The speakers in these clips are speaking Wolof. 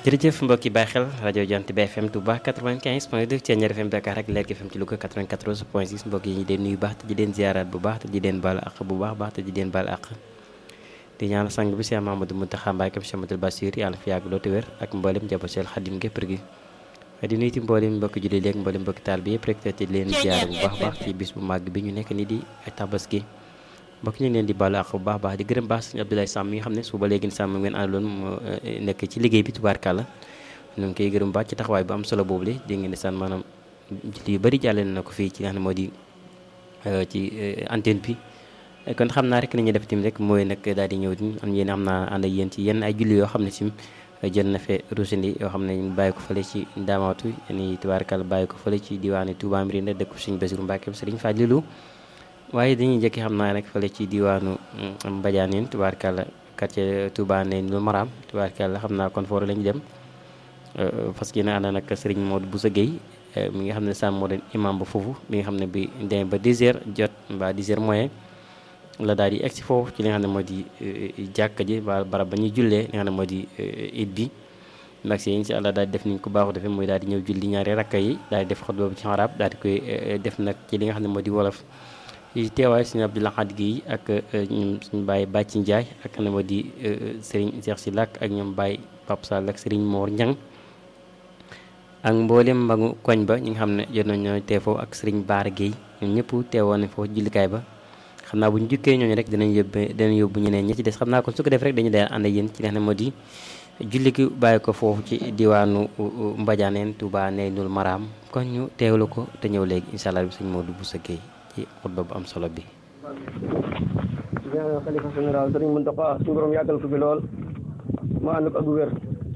jërëjëf mbokki bàyyi xel rajo Jant bi FM Touba 95 point 2 Thiéniere FM Dakar ak Lergui FM ci Louga 94 point 6 mbokk yi ñu den nuyu baax te di leen ziaraat bu baax te di leen baal àq bu baax baax te di leen baal àq di ñaan sang bi Cheikh Mamadou Mountakha Mbacké Cheikh Mamadou Bassir yàlla fi yàgg loolu te wér ak mboolem njaboot Cheikh Khadim gépp gi di nuyu ti mboolem mbokki julli léegi mboolem mbokki taal bi yëpp rek te di leen ziara bu baax baax ci bis bu màgg bi ñu nekk nii di tabaski mbokk ñu ngi leen di baalu àq bu baax baax di gërëm baax sëñ Abdoulaye Sam mi nga xam ne suba léegi Sam ngeen àndaloon mu nekk ci liggéey bi tubaarkàlla ñu ngi koy gërëm baax ci taxawaay bu am solo boobu li di ngeen di saan maanaam yu bëri jàllale na ko fii ci nga xam ne moo di ci antenne bi kon xam naa rek ni ñuy def tim rek mooy nag daal di ñëw di am yéen xam naa ànd ak yéen ci yenn ay julli yoo xam ne sim jël na fe rusindi yoo xam ne ñu bàyyi ko fële ci ndaamaatu ni tubaarkàlla bàyyi ko fële ci diwaanu Touba Mérina dëkk Sëriñ Bassirou Mbacké Sëriñ Fadilou waaye dañuy njëkki xam naa rek fële ci diwaanu Mbadianeen tubaarkàlla quartier Touba ne lu Maram tubaarkàlla xam naa kon foofu lañu dem parce que ne ànd nag Serigne Modou Boussa Gueye mi nga xam ne sàmm moo doon imam ba foofu mi nga xam ne bi demee ba 10 heures jot mbaa 10 heures moyen la daal di egg si foofu ci li nga xam ne moo di jàkka ji ba barab ba ñuy jullee li nga xam ne moo di it bi mag si incha allah daal di def niñ ko baaxu defee mooy daal di ñëw julli ñaari rakka yi daal di def xutba bi ci arab daal di koy def nag ci li nga xam ne moo di wolof ci teewaay suñu Abdou Lahad Guèye ak ñoom suñu bàyyi Bàcci Ndiaye ak ne moo di Serigne Cheikh si Lak ak ñoom Baye Pape Sall ak Serigne Mor Niang ak mboolem mbagu koñ ba ñi nga xam ne jot nañoo tee foofu ak Serigne Baara Guèye ñoom ñëpp teewoon nañ foofu jullikaay ba xam naa bu ñu jukkee ñooñu rek dinañ yóbbu dinañ yóbbu ñeneen ñi ci des xam naa kon su ko def rek dañu dee ànd ak yéen ci li nga xam ne moo di julli gi bàyyi ko foofu ci diwaanu Mbadianeen Touba Neynul Maram kon ñu teewlu ko te ñëw léegi incha allah bi sëñ Modou Boussa Gueye ci xutba bu am solo bi. ñaanal xalifa général sëriñ Mountakha suñu borom yàggal ko fi lool ma ànd ko ak wér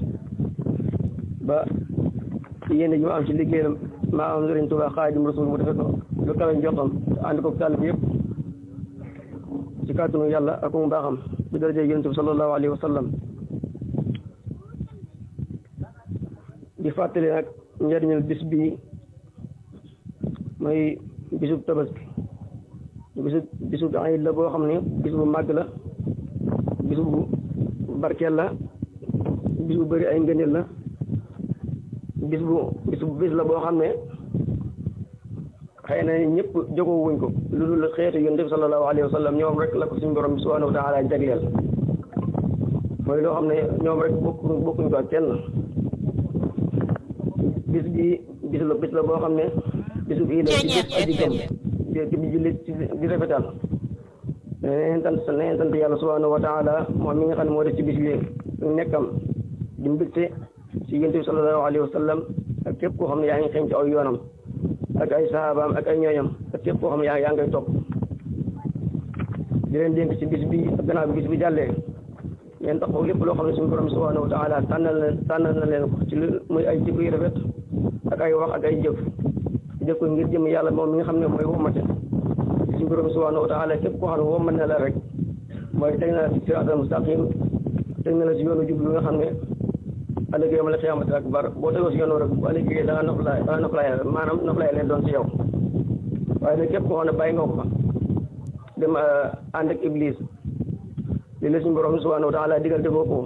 ba yéen ji ma am ci liggéeyam maa am sëriñ Touba Xaadimu Rasuul mu defe ko lu kawe njottam ànd ko tàll bi yëpp ci kàttanu yàlla ak mu baaxam bi daraja yonent bi sallallahu alayhi wa sallam di fàttali nag njëriñal bis bii mooy bisub tabaski bisub bisub ayit la boo xam ne bis bu màgg la bis bu barkeel la bis bu bëri ay ngëneel la bis bu bis bu bis la boo xam ne xëy na ñëpp jogoo wuñ ko lu dul xeetu yonent bi sallallahu alayhi wa sallam ñoom rek la ko suñu borom bi subhanahu wa taala jagleel mooy loo xam ne ñoom rek bokku bokkuñ ko ak kenn bis bi bis la bis la boo xam ne bisu bii la ci jëf aji gëm di di julli di rafetal neen sant neen sant yàlla subhanahu wa taala moom mi nga xam ne moo def ci bis bi nekkam di mbégte ci yonent bi sallallahu alayhi wa sallam ak képp koo xam ne yaa ngi xeeñ ci aw yoonam ak ay sahabaam ak ay ñooñam ak képp koo xam ne yaa yaa ngay topp di leen dénk ci bis bi ak gannaaw bi bis bi jàllee ngeen taxaw lépp loo xam ne suñu borom subhanahu wa taala tànnal na tànnal na leen ko ci lu muy ay jikko yu rafet ak ay wax ak ay jëf jëf ko ngir jëm yàlla moom mi nga xam ne mooy womate suñu borom subhanahu wa taala képp koo xam ne womat na la rek mooy teg na la ci siraatal mustaqim teg na la ci yoonu jublu nga xam ne ëllëgee ma la xiyaamati akbar boo tegoo si yoonu rek bu ëllëgee da nga noflaay da nga noflaay maanaam noflaay leen doon ci yow waaye nag képp koo xam ne bàyyi nga ko fa dem ànd ak iblis li la suñu borom subhanahu wa taala digal defoo ko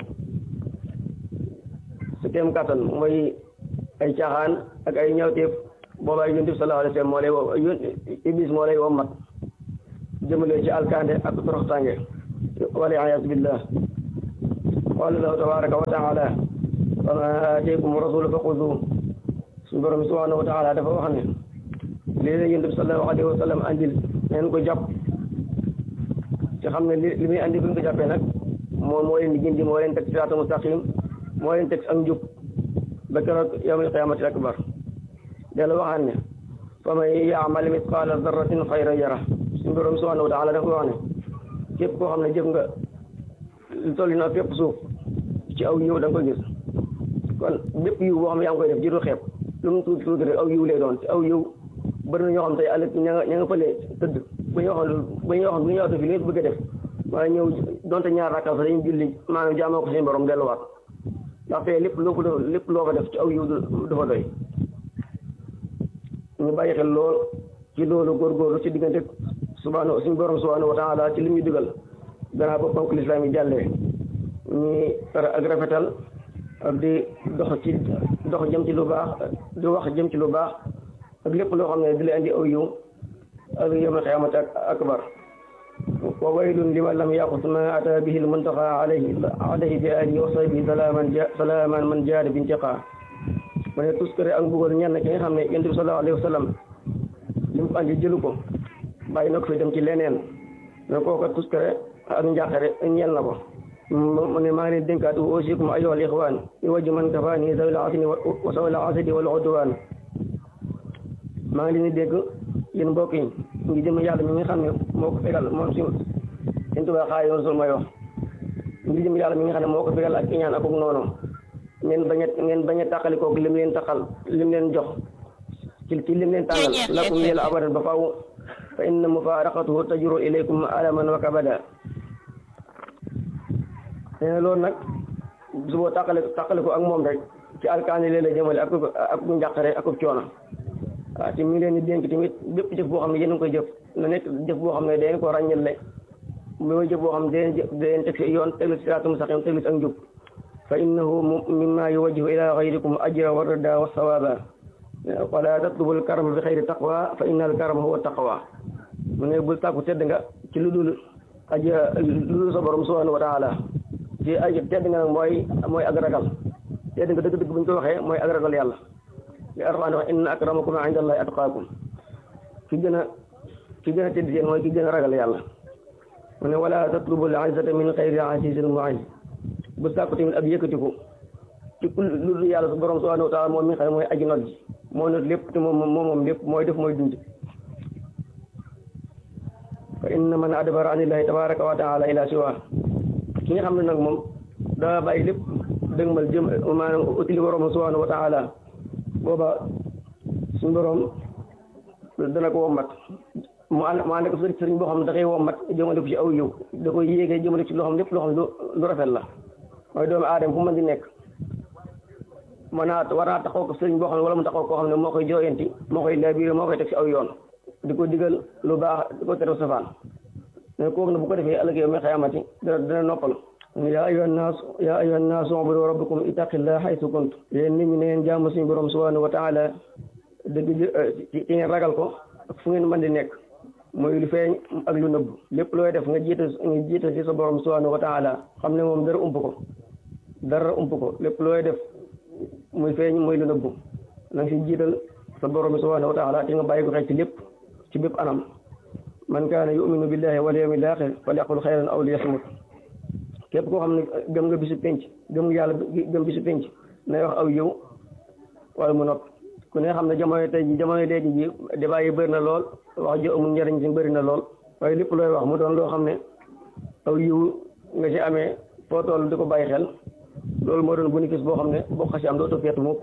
su kéem kattan mooy ay caaxaan ak ay ñawteef boobaa yonent bi sallallahu alayhi wa sallam moo lay woo iblis moo lay wommat jëmale ci alkande ak toroxtaange wala ayaas billah qala allahu tabaraka wa taala wa ma aataykum rasulu fa xuduhu suñu borom subhanahu wa taala dafa wax ne lii la yonent bi sallallahu alayhi wa sallam andil neen ko jàpp ci xam ne li li muy andi bu ñu ko jàppee nag moom moo leen di gindi moo leen teg siraatal mustaqim moo leen teg ak njub ba keroog yawmal qiyaamati akbar della waxaan ne fa man yaamal misqaala darratin xayran yara suñu borom subhanahu wa taala dafa wax ne képp koo xam ne jëf nga lu toll na fépp suuf ci aw yiw da nga koy gis kon bépp yiw boo xam ne yaa ngi koy def jiitu xeeb lu mu tuuti tuuti rek aw yiw lay doon ci aw yiw bëri na ñoo xam tey ëllëg ña nga ña nga fële tëdd bu ñu waxoon bu ñu waxoon bu ñu waxoon fi li bëgg a def waaye ñëw donte ñaar rakkal sax dañuy julli maanaam jaamoo ko seen borom delluwaat ndax fee lépp loo ko lépp loo ko def ci aw yiw du fa doy ñu bàyyi xel lool ci loolu góorgóorlu ci diggante subhanahu suñu borom subhanahu wa taala ci li ñu digal gannaaw ba ponk lislaam yi jàllee ñi tere ak rafetal ak di dox ci dox jëm ci lu baax di wax jëm ci lu baax ak lépp loo xam ne di la indi aw yiw ak yawmal qiyaamati akbar wa waylun liman lam yaxus ma ata bihi lmuntaqa alayhi alayhi bi alihi wa sahbihi salaaman salaaman man jaada bi intiqaa mu ne tuskare ak mbugal ñenn ki nga xam ne yonent bi sallallahu alayhi wa sallam li mu andi jëlu ko bàyyi na ko fi dem ci leneen ne kooka tuskare ak njàqare ñeel na ko mu ne maa ngi leen dénkaat uusiikum ayyuhal ixwaan bi wajhi man kafaani zawil asni wa sawil asadi wal udwaan maa ngi leen di dégg yéen mbokk yi ngi jëm yàlla mi nga xam ne moo ko fegal moom si seen tubaab xaay yoon sul may wax ngi jëm yàlla mi nga xam ne moo ko fegal ak iñaan ak noonu ngeen bañ a ngeen bañ a tàqalikoog lim leen taxal lim leen jox ci ci lim leen tàngal lakum yàlla abadan ba faaw fa inna mufaaraqatuhu tajru ilaykum alaman wa kabada nee na loolu nag su boo tàqale tàqale ko ak moom rek ci alkaani lee la jëmale ak ak njàqare ak coono waaw te mi ngi leen di dénk tamit bépp jëf boo xam ne yéen a ngi koy jëf na nekk jëf boo xam ne da ngeen ko ràññale mooy jëf boo xam ne da ngeen da ngeen teg si yoon teglu si siraatum mustaqim teglu si ak njub fa innahu mimma yuwajjihu ila gayrikum ajra wa rida wa sawaba wala tatlubu al karama bi xayri taqwa fa inna al karama huwa taqwa mu ne bul tàkku tedd nga ci lu dul aja lu dul sa borom subhanahu wa taala ci ay tedd nga nag mooy mooy ak ragal tedd nga dëgg-dëgg bu ñu ko waxee mooy ak ragal yàlla li Alxuraan wax inna akramakum inda allahi atqaakum ki gën a ki gën a tedd seen mooy ki gën a ragal yàlla mu ne wala tatlubu al izzata min xayri azizil mu'izz bu sàkku tamit ak yëkkatiku ci lu dul yàlla su borom subhanahu wa taala moom mi nga xam ne mooy aji not ji moo not lépp te moom moom moom lépp mooy def mooy dund fa inna man adbara anillahi tabaraka wa taala ila siwa ki nga xam ne nag moom daa bàyyi lépp dëgmal jëm maanaam utili borom subhanahu wa taala booba suñu borom dana ko wommat mu ànd mu ànd ko sëriñ boo xam ne da koy wommat jëmale ko ci aw yiw da koy yéegee jëmale ci loo xam lépp loo xam lu rafet la mooy doomu aadama fu mën di nekk mën naa war naa taxaw ko sëriñ boo xam ne wala mu taxaw koo xam ne moo koy jooyanti moo koy laabiré moo koy teg ci aw yoon di ko digal lu baax di ko tere safaan mais kooku nag bu ko defee ëllëg yow mi xayamati dana dana noppal yaa ayyuhan naas yaa ayyuhan naas ubudu rabbakum ittaqillaha haythu kuntum yéen nit ñi ne ngeen jaamu suñu borom subhanahu wa taala dëgg ci ngeen ragal ko ak fu ngeen mën di nekk mooy lu feeñ ak lu nëbb lépp looy def nga jiite nga jiite ci sa borom subhanahu wa taala xam ne moom dara ump ko dara ump ko lépp looy def muy feeñ muy lu nëbb na nga si jiital sa borom subhanahu wa taala te nga bàyyi ko xel ci lépp ci bépp anam man kaana yuminu billahi wal yawmil axir falyaqul xayran aw liyasmut képp koo xam ne gëm nga bisu penc gëm nga yàlla gëm bisu penc nay wax aw yiw wala mu nopp ku ne xam ne jamono tey ji jamono léegi ji débat yi bëri na lool wax ji amul njëriñ si bëri na lool waaye lépp looy wax mu doon loo xam ne aw yiw nga ci amee foo toll di ko bàyyi xel loolu moo doon bénéfice boo xam ne boo xasi am dootu feetu mukk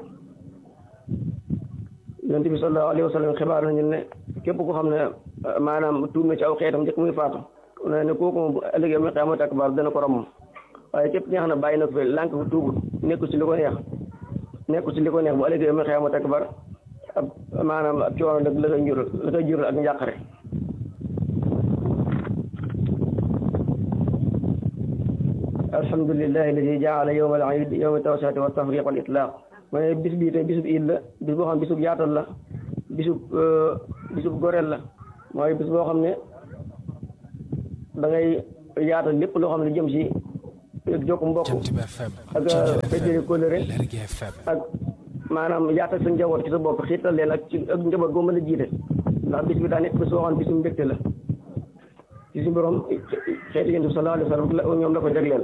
yonent bi sallallahu alayhi wa sallam xibaar nañu ne képp ko xam ne maanaam tuub na ci aw xeetam njëkk muy faatu ne ne kooku moom ëllëgee mu xiyaamati akbar dana ko ram waaye képp ki nga xam ne bàyyi na ko fi lànk ko tuubul nekkul ci li ko neex nekkul ci li ko neex bu ëllëgee mu xiyaamati akbar ab maanaam ab coono nag la koy jural la koy jural ak njàqare alhamdulillahi alladi jaala yowma al iid yowma tawsati wa tafriq wal itlaq ma ne bis bii tey bisub iid la bis boo xam ne bisub yaatal la bisub bisub goreel la mooy bis boo xam ne da ngay yaatal lépp loo xam ne jëm si jokk mbokk ak feddali kóllëre ak maanaam yaatal sa njaboot ci sa bopp xiital leen ak ci ak njaboot goo mën a jiite ndax bis bi daa nekk bis boo xam ne bisu mbégte la ci si borom xeeti yonent bi sallallahu alayhi wa sallam ñoom la ko jagleel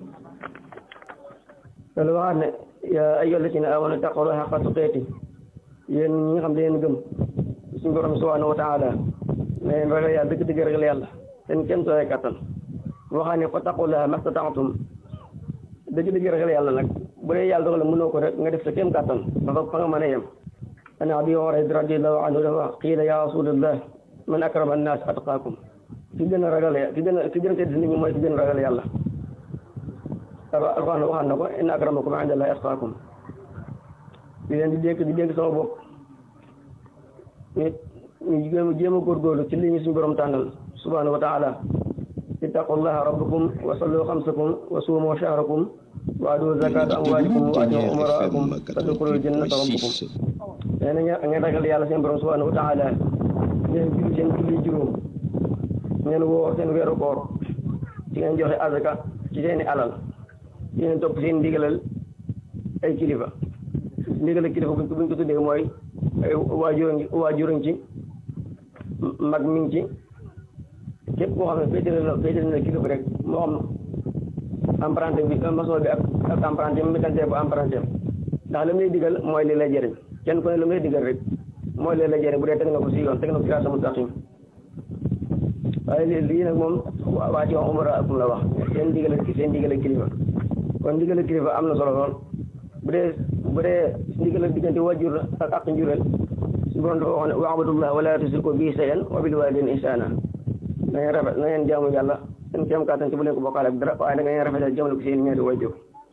loolu waxaat ne yaa ayyuha allazina amanu taqullaha haqqa tuqaati yéen ñi nga xam ne leen gëm suñu borom subhanahu wa taala ne leen ragal yàlla dëgg-dëgg ragal yàlla seen kenn sooy kattan waxaa ne fattaqullaha mastata'tum dëgg-dëgg ragal yàlla nag bu dee yàlla dogal la mënoo ko rek nga def sa kéem kattan ba fa nga mën a yem an abi hurayra radiyallahu anhu dafa qiila ya rasulallah man akrama annaas atqaakum ki gën a ragal ki gën a ki gën a tedd nit ñi mooy ki gën a ragal yàlla alxuraan waxaan na ko inna akramakum inda allahi atqaakum di leen di dénk di dénk sama bopp ñu ñu jéem a jéem a góorgóorlu ci li ñu suñu borom tànnal subhanahu wa taala ittaqullaha rabbakum wa sallu xamsakum wa suumu shahrakum waatu zakata amwaalikum wa atii'u umaraakum tadxulul jannata rabbakum nee na ngeen ragal yàlla seen borom subhanahu wa taala ngeen julli seen julli juróom ngeen woo seen weeru koor ci ngeen joxe azaka ci seeni alal ci ngeen topp seen ndigalal ay kilifa ndigalal kilifa buñ ko buñ ko tuddee mooy ay waajur ngi waajur ngi ci mag mi ngi ci képp koo xam ne féetale na féetale na kilifa rek moo xam emprunté bi maçon bi ak ak emprunté mécanicien bu emprunté ndax li mu lay digal mooy li lay jëriñ kenn ku ne lu mu lay digal rek mooy li lay jëriñ bu dee teg na ko si yoon teg na ko siraatal mustaqim waaye lii lii nag moom waa ci wax umara akum la wax seen digal seen digal kilifa kon digal kilifa am na solo lool bu dee bu dee ndigal diggante wajur ak ak njureel su borom dafa wax ne wa'budullah wala tusriku bihi shay'an wa bil walidayni ihsana na ngeen rafet na ngeen jaamu yàlla seen kéem kàttan ci bu leen ko bokkaale ak dara waaye da ngeen rafetal jëmale ko seen ñaari wajur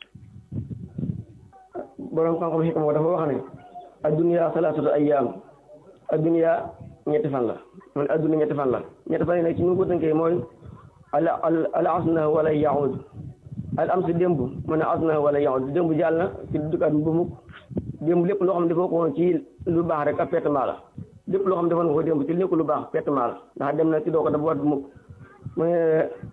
borom xam-xam xikma dafa wax ne adduniya salaasatu ayyaam adduniya ñetti fan la man adduna ñetti fan la ñetti fan yi nag ci ñu ko tënkee mooy al al al asna wala yaud al am si démb mu ne asna wala yaud démb jàll na ci dukkaat bu mukk démb lépp loo xam ne defoo ko woon ci lu baax rek ak pertement la lépp loo xam ne defoon nga ko démb ci nekk lu baax pertement la ndax dem na ci doo ko dafa wat bu mukk mu ne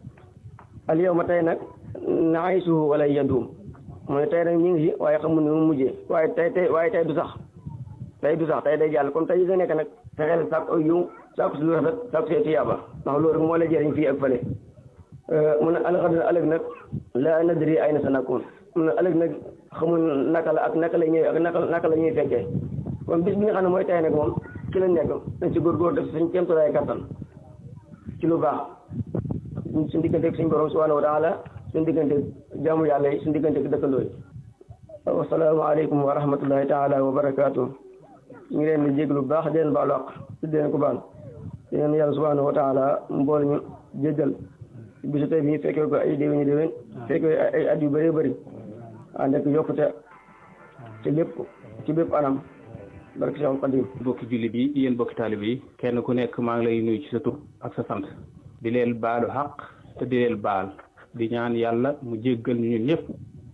al yow ma tey nag naayisuhu wala yandum mu ne tey nag ñu ngi si waaye xamul ne mu mujjee waaye tey tey waaye tey du sax tey du sax tey day jàll kon tey yi nga nekk nag fexeel sàkk ay yiw sàkk si lu rafet sàkk see tiyaaba ndax loolu rek moo la jëriñ fii ak fële mu ne alxadna ëllëg nag la nadri ay na sa nakkoon mu ne ëllëg nag xamul naka la ak naka la ñëwee ak naka naka la ñuy fekkee kon bis bi nga xam ne mooy tey nag moom ci la nekk dañ ci góorgóor def suñ kéemtulaay kattan ci lu baax suñ digganteeg suñ borom subhanahu wa taala suñ digganteeg jaamu yàlla yi suñ digganteeg dëkkandoo yi wasalaamaaleykum wa rahmatullahi taala wa barakaatu ñu ngi leen di jéglu bu baax di leen baalu àq di leen ko baal di leen yàlla subhanahu wa taala mbool ñu jéggal bisu tey bi ñu fekkee ko ay déwéni déwén fekkee ay at yu bëree bëri ànd ak yokkute ci lépp ci bépp anam barke Seexul Xadim bokki jullit yi yéen bokki taalib yi kenn ku nekk maa ngi lay nuyu ci sa tur ak sa sant di leen baalu xaq te di leen baal di ñaan yàlla mu jéggal ñu ñun ñëpp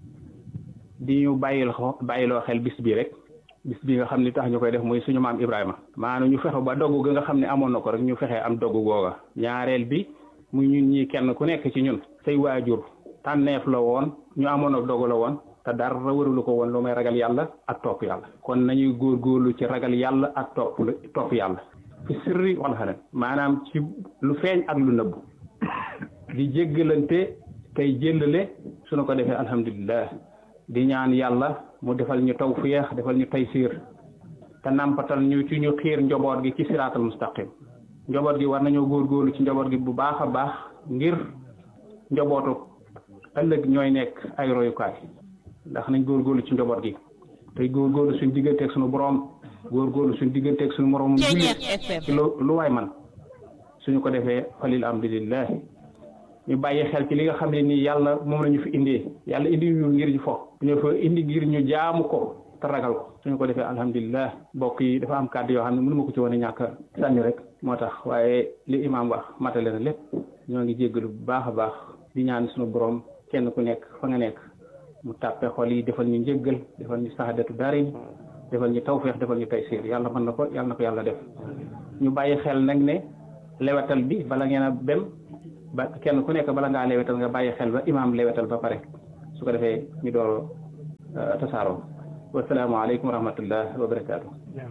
di ñu bàyyil xo bàyyiloo xel bis bi rek bis bi nga xam ni tax ñu koy def muy suñu maam Ibrahima maanaam ñu fexe ba dogg ga nga xam ne amoon na ko rek ñu fexee am dogg googa ñaareel bi muy ñun ñii kenn ku nekk ci ñun say waajur tànneef la woon ñu amoon ak dogg la woon te dara waralu ko woon lu may ragal yàlla ak topp yàlla kon nañuy góorgóorlu ci ragal yàlla ak topp topp yàlla fi sirri wala xalan maanaam ci lu feeñ ak lu nëbbu di jéggalante tey jéllale suñu ko defee alhamdulillah di ñaan yàlla mu defal ñu tawfiix defal ñu taysiir te nampatal ñu ci ñu xiir njaboot gi ci siraatal mustaqim njaboot gi war nañoo góorgóorlu ci njaboot gi bu baax a baax ngir njabootu ëllëg ñooy nekk ay royukaay ndax nañ góorgóorlu ci njaboot gi tey góorgóorlu suñ digganteeg suñu borom góorgóorlu suñ digganteeg suñu moroom jullit ci lu lu waay man suñu ko defee falil alhamdulillah ñu bàyyi xel ci li nga xam ne nii yàlla moom la ñu fi indee yàlla indi ñu ngir ñu fo ñu fa indi ngir ñu jaamu ko te ragal ko suñu ko defee alhamdulilah mbokk yi dafa am kàddu yoo xam ne mënu ma ko ci wane ñàkk sànni rek moo tax waaye li imaam wax matale na lépp ñoo ngi jéggalu bu baax a baax di ñaan suñu borom kenn ku nekk fa nga nekk mu tàppe xol yi defal ñu njéggal defal ñu saxadatu darin defal ñu tawféex defal ñu taysiir yàlla mën na ko yàlla na ko yàlla def ñu bàyyi xel nag ne lewetal bi bala ngeen a bem ba kenn ku nekk bala ngaa lewetal nga bàyyi xel ba imaam lewetal ba pare su ko defee ñu door tasaaroo wasalaamaaleykum wa rahmatullah wa barakaatu.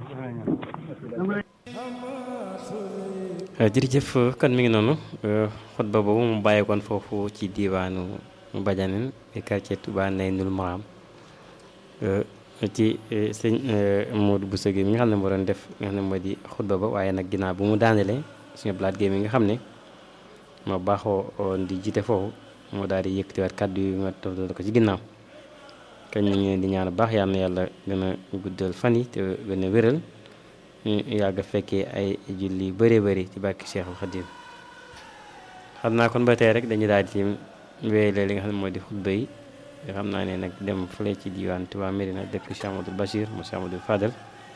jërëjëf kon mi ngi noonu xutba boobu mu bàyyeekoon foofu ci diwaanu Badianeen quartier Touba Naynul Maram ci sëñ Modou Bousso Gueye mi nga xam ne moo doon def nga xam ne moo di xutba ba waaye nag ginnaaw bu mu daanelee suñu blaat Gueye mi nga xam ne moo baaxoo woon di jiite foofu moo daal di yëkkatiwaat kàddu yi ma toftal ko ci ginnaaw kañ ñu ngi di ñaan baax yal na yàlla gën a guddal fan yi te gën a wéral ñu yàgg a fekkee ay julli bëree bëri ci bàkki Cheikhul Khadim xam naa kon ba tey rek dañu daal di wéyale li nga xam ne moo di xutba yi xam naa ne nag dem fële ci diwaan Touba Mérina dëkk Cheikh Amadou Bachir mu Cheikh Amadou Fadel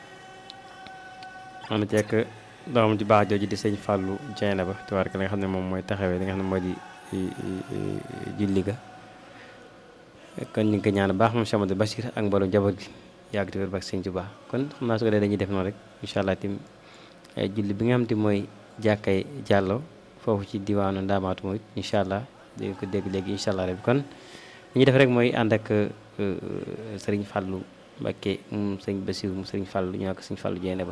xam ne tekk doomam ji baax jooju di sëñ Fallou Dieng ba tubaar ka li nga xam ne moom mooy taxawee li nga xam ne moo di julli ga kon ñu ngi ko ñaan baax moom Cheikh Amadou Bachir ak mboolem njaboot gi yàgg te wér bak sëñ Tuubaa kon xam naa su ko dee dañuy def noonu rek incha allah tim julli bi nga xam te mooy jàkkay jàllo foofu ci diwaanu ndaamaatu mooy incha allah dégg ko dégg léegi incha allah rek kon li ñuy def rek mooy ànd ak sëriñ Fallou Mbacké moom sëriñ Bassirou moom sëriñ Fallou ñu ko sëriñ Fallou Dieng ba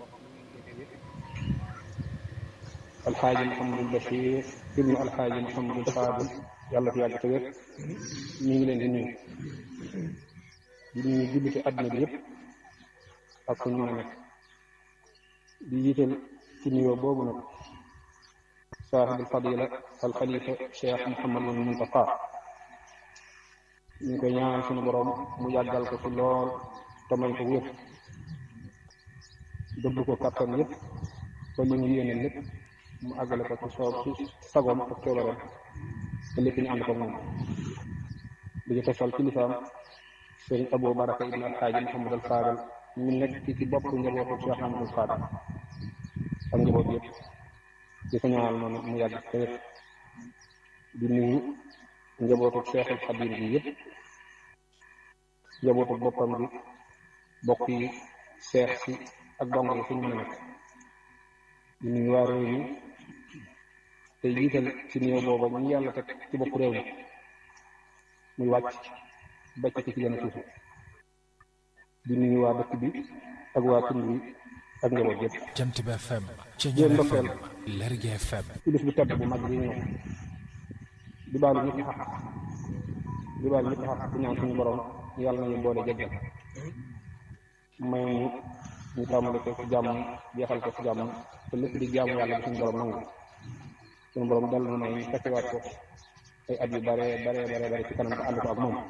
alxaaji Mouhamadou Bachir ibnu alxaaji Mouhamadou Fadil yàlla fi yàgg te wér ñu ngi leen di nuyu di nuyu julliti àdduna bi yëpp ak fu ñu mën a nekk di jiital ci nuyoo boobu nag saaxibul fadila al xalifa cheikh Mouhamadul Muntaqa ñu ngi koy ñaanal suñu borom mu yàggal ko ci lool te may ko wér dëbb ko kattan yëpp ba li mu yéene lépp mu àggale ko ci soob ci sagoom ak coobareem te lépp ñu ànd ko moom di ci tosal ci lisaam sëriñ Abou Baraka ibn alxaaji Mouhamad al Fadal ñu nekk ci ci bopp njabootu Cheikh Amadou Fadal ak njaboot yëpp di ko ñaanal noonu mu yàgg te wér di nuyu njabootu Cheikhul Xadim bi yëpp njabootu boppam bi bokk yi seex si ak dong yi fu ñu mën a nekk di nuyu waa réew mi te jiital ci nuyoo booba ñu yàlla teg ci bopp réew mi muy wàcc bàcc ci ci gën a suufu di nuyu waa dëkk bi ak waa tund bi ak njaboot yëpp Jant bi FM jéem ndokkeel Lergui FM ci bis bu tedd bu mag bi ñu ñëw di baalu ñëpp xaq di baalu ñëpp xaq di ñaan suñu borom yàlla nañu boole jéggal may ñu ñu tàmbali ko ci jàmm jeexal ko ci jàmm te lépp di jaamu yàlla bi suñu borom nangu suñu borom dal na may ñu fekkewaat ko ay at yu bare bare bare bare ci kanam te ànd ko ak moom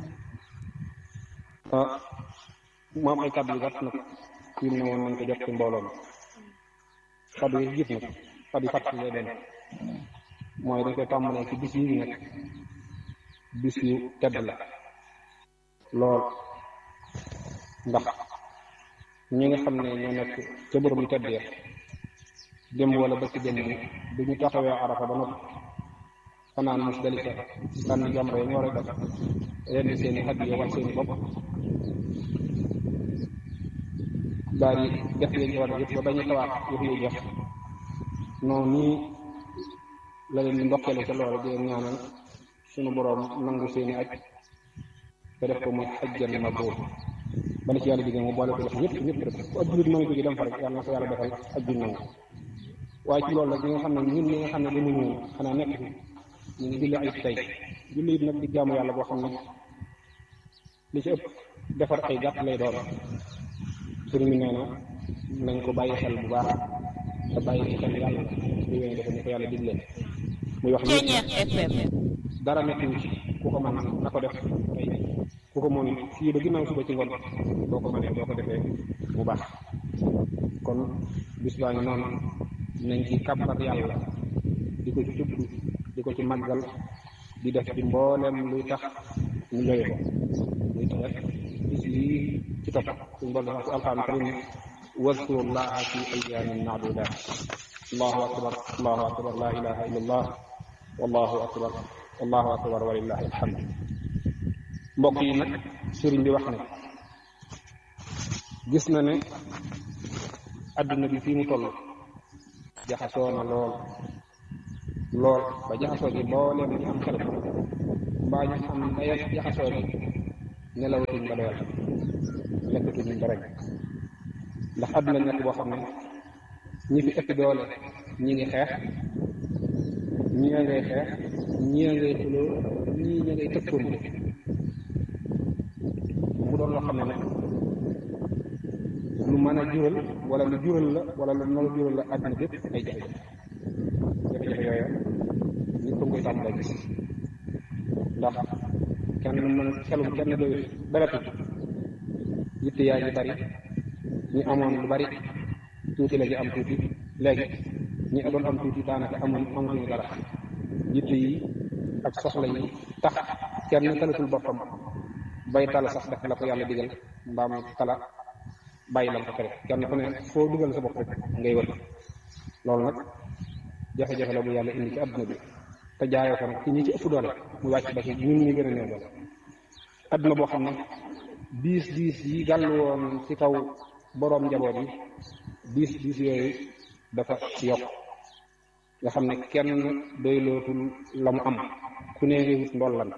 ah mu am ay kàddu yu gàtt nag yu ne woon nañ ko jot ci mbooloo mi kàddu yi jiit nag kàddu yu fàttali lay doon mooy dañ koy tàmbalee ci bis yi ñu nekk bis yu tedd la lool ndax ñi nga xam ne ñoo nekk ca bërëb yu tedd ya démb wala bëkk démb bu ñu taxawee arafa ba noppi fanaan musdalifa sànni jamra yi ñu war a def rendi seen i hadiya wal seen i bopp daal di def leen war yëpp ba bañu tawaat yëpp lay jeex noonu nii la leen di ndokkeele ca loolu di leen ñaanal suñu boroom nangu seen i aj te def ko muy xajjan mabruur bala ci yàlla digée mu boole ko def ñëpp ñëpp rek ku ab jullit mën a jóge dem fa rek yàlla na ko yàlla defal aj ju nangu waaye ci loolu nag ñi nga xam ne ñun ñi nga xam ne dañu ñëw xanaa nekk fi ñu ngi julli ay tey julli it nag di jaamu yàlla boo xam ne li ci ëpp defar ay gàtt lay doon sëriñ bi nee na nañ ko bàyyi xel bu baax te bàyyi ci xel yàlla di wéy defe ni ko yàlla diglee muy wax ni dara nekk ci ku ko mën na ko def tey ku ko mën fii ba ginnaaw suba ci ngoon boo ko mënee boo ko defee bu baax kon bis baa ngi noonu nañ ci kàbbar yàlla di ko ci tudd di ko ci màggal di def ci mboolem luy tax ñu joye ko luy tax rek bis lii ci topp suñu borom dafa ci alxuraan karim واذكروا الله في أيام معدودات الله أكبر الله أكبر لا إله إلا الله والله أكبر والله أكبر ولله الحمد mbokk yi nag sëriñ bi wax ne gis na ne adduna bi fii mu toll jaxasoo na lool lool ba jaxasoo gi mbooleem ñu am xel mbaa ñu xam daya jaxasoo gi nelawatuñ ba doyal lekkatuñ ba rek ndax àdduna nekk boo xam ne ñi fi ëpp doole ñi ngi xeex ñii a ngay xeex ñii a ngay xuloo ñii ña ngay tëkkoonte mu doon loo xam ne nag lu mën a jural wala lu jural la wala lu nar a jural la àdduna bépp ay jafe-jafe jafe-jafe yooyu nit ko koy tàmbalee gis ndax kenn mën xelum kenn doyut beretut yitte yaa ngi bari ñi amoon lu bari tuuti la ñu am tuuti léegi ñi doon am tuuti daanaka amoon amatuñu dara yitte yi ak soxla yi tax kenn talatul boppam bay tala sax def la ko yàlla digal mbaam tala bàyyi la ko tere kenn ku ne foo dugal sa bopp rek ngay wër loolu nag jafe-jafe la bu yàlla indi ci adduna bi te jaayoo ko nag ci ñi ci ëpp doole mu wàcc ba ci ñun ñi gën a néew doole adduna boo xam ne diis diis yi gàll woon ci kaw boroom njaboot yi diis diis yooyu dafa yokk nga xam ne kenn doylootul la mu am ku ne ngi wut ndollan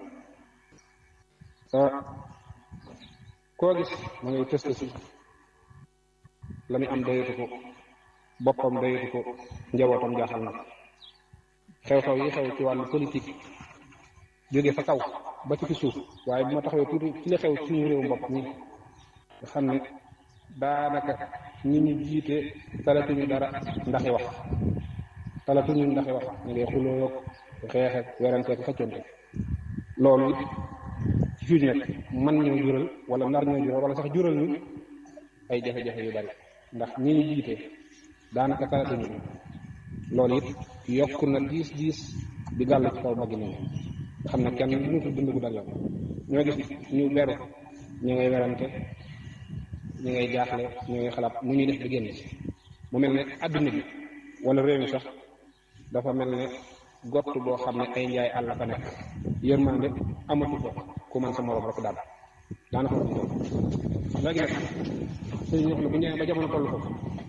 koo gis ma ngay tëst si la muy am doyatu ko boppam doyatu ko njabootam jaaxal na xew-xew yi xew ci wàllu politique jóge fa kaw ba ci fi suuf waaye bu ma taxawee tuuti ci la xew suñu réew bopp mi nga xam ne daanaka ñi ñu jiite talatuñu dara ndaxi wax talatuñu ndaxi wax ñu ngay xuloo ak xeex ak werante ak xëccante loolu it ci fii nekk man ñoo jural wala nar ñoo jural wala sax jural ñu ay jafe-jafe yu bari ndax ñi ñu jiite daanaka talatuñu loolu it yokk na diis diis di gàll ci kaw baggi nit nga xam ne kenn mënatu dund gu dal yoon ñoo gis ñu beru ñu ngay werante ñu ngay jaaxle ñu ngay xalaat mu ñuy def di génn ci mu mel ne adduna bi wala réew mi sax dafa mel ne gott boo xam ne ay njaay àll fa nekk yërmande amatu ko ku man sa morom rek daal daanaka ko léegi nag sëñ ñox ne bu ñëwee ba jamono toll ko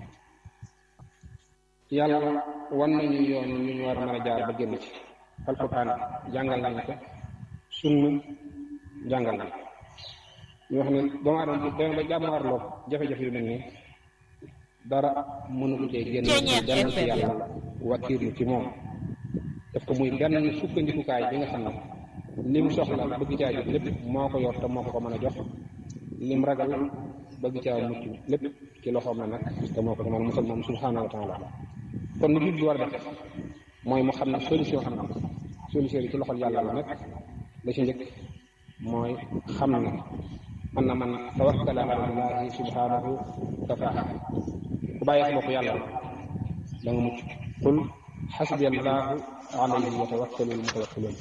yàlla wan nañu yoon ñu ñu war a mën a jaar ba génn ci alquran jàngal nañ ko sunna jàngal nañ ñu wax ne doomu aadama dem ba jàmmaarloo jafe-jafe yu mel nii dara mënu ko cee génn dem ci yàlla wakkiirlu ci moom daf ko muy benn sukkandikukaay bi nga xam ne lim soxla bëgg caa jot lépp moo ko yor te moo ko ko mën a jox lim ragal bëgg caa mucc lépp ci loxoom la nag te moo ko ko mën a musal moom subhaanahu wa taala kon lu jul bi war a def mooy mu xam ne solution am na solution yi ci loxol yàlla la nekk la ci njëkk mooy xam ne man na man tawakkala ala allahi subhanahu kafaa ku bàyyi sa bopp yàlla da nga mucc qul xasbi allahu alayhi yatawakkalul mutawakkiluun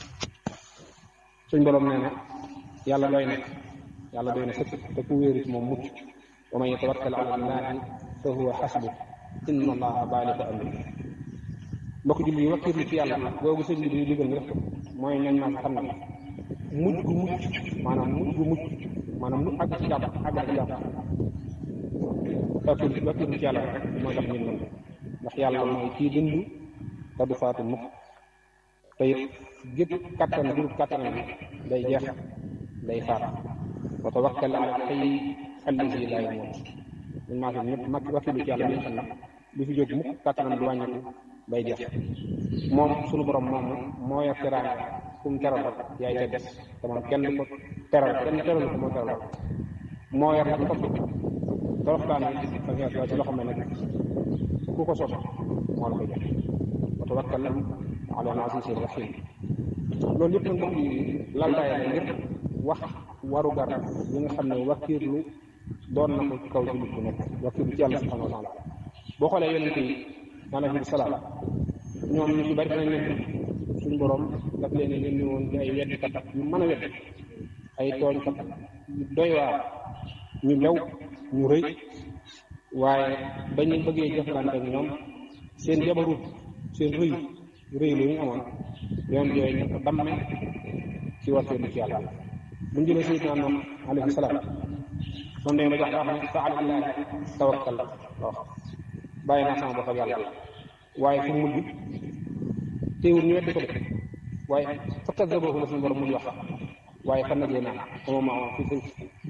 suñ borom nee na yàlla doy na yàlla doy na sëkk te ku wéeru ci moom mucc wa man yatawakkal ala allahi fa huwa xasbu inna allaha baaligu amri mbokk julli yi wakkirlu ci yàlla googu sëñ bi di digal nga def ko mooy ñooñ maa xam ne mujj gu mucc maanaam mujj gu mucc maanaam lu àgg ci jàpp àgg ci jàpp wakkirlu wakkirlu ci yàlla rek mooy tax nit mën ndax yàlla mooy kii dund te du faatu mukk te it gépp kattan bu kattanam bi day jeex day faat wa tawakkal ala xëy allazi laa yamuut ñun maa fi ñëpp mag wakkirlu ci yàlla bi nga xam ne du fi jóg mukk kattanam du wàññeeku bay jeex moom sunu borom moom moo yor teraanga fu mu teral rek yaay ca des te moom kenn du ko teral kenn teral ko moo teral rek moo yor nag topp toroxtaan yi ak ci loxo ma nekk ku ko sopp moo la koy jox wa tawakkal ala al-aziz rahim loolu yëpp nag mbokk yi laltaay la ngir wax waru gar yi nga xam ne wakkiirlu doon na ko ci kaw jullit bu nekk wakkiirlu ci yàlla subhanahu wa taala boo xoolee yonente yi alayhi salaam ñoom ñu ci bari dinañ leen suñu borom daf leen ne ñu woon ay weddikat yu mën a wedd ay tooñkat yu doy waar ñu lew ñu rëy waaye bañu bëggee jëflante ak ñoom seen jabarut seen rëy rëy lu ñu amoon yoon yooyu ñu ko damme ci wakkeelu ci yàlla bu ñu jëlee sayidina moom alayhi salaam moom dañu ba jox wax ne fa alallahi tawakkal wax bàyyi naa sama bopp ak yàlla waaye fu mujj teewul ñu weddi ko de waaye fakkat sa boobu la suñu borom mujj wax waaye fan nag naa sama ma fi fulk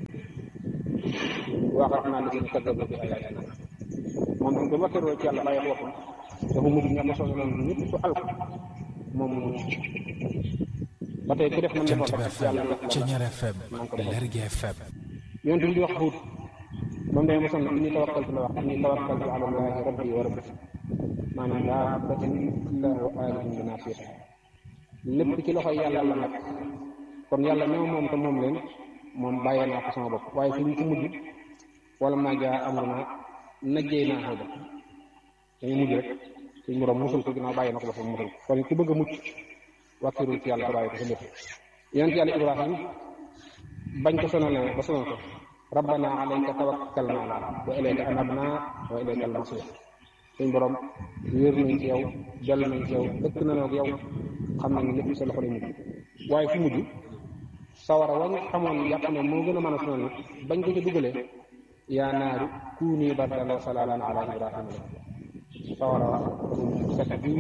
waaxaat naa li kat bi ayatina moom tam ba wakkiroo ci yàlla bàyyi boppam dafa mujj ña ko soxla noonu ñëpp su alko moom mu mucc ba tey ku def man defoon rek yàlla def la Ceñeer FM man ko defal Lergui FM yoon tamit di wax xuut moom day mosoon inni tawakkaltu la wax inni tawakkaltu ala allahi rabbi wa rabbi maanaam laa batin illa wa alihin bi naasiyati lépp ci loxoy yàlla la nag kon yàlla ñoo moom te moom leen moom bàyyee naa ko sama bopp waaye fi ñu ko mujj wala maa jaa amruna najjee naa xëy dañu mujj rek suñu borom musul ko ginnaaw bàyyi na ko boppam musul ko kon ku bëgg a mucc wàkkirul ci yàlla te bàyyi ko sa lépp yonent yàlla ibrahim bañ ko sonalee ba sonal ko rabbana alayka tawakkalna wa ilayka anabna wa ilayka almasir suñ borom wéer nañ ci yow dellu nañ ci yow dëkk nañoo ak yow xam nañ lépp sa loxo lay mujj waaye fu mujj sawara wañ xamoon jàpp ne moo gën a mën a sonal bañ ko ci dugalee yaa naaru kuuni bardan wa salaaman ala ibrahima la sawara wa set bi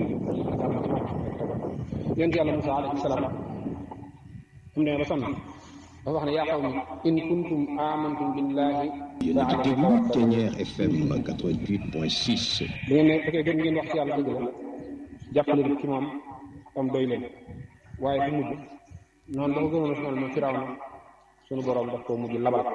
yonent yàlla Musaa alayhi salaam fu mu demee ba sonn dafa wax ne yaa qawmi in kuntum amantum billahi yéen a ngi déglu Ténière FM 88.6. bu ngeen ne fekkee gën ngeen wax ci yàlla dëgg la jàppale ci moom am doy leen waaye bu mujj noonu dafa gënoon a sonal moom firaaw na sunu borom daf koo mujj labal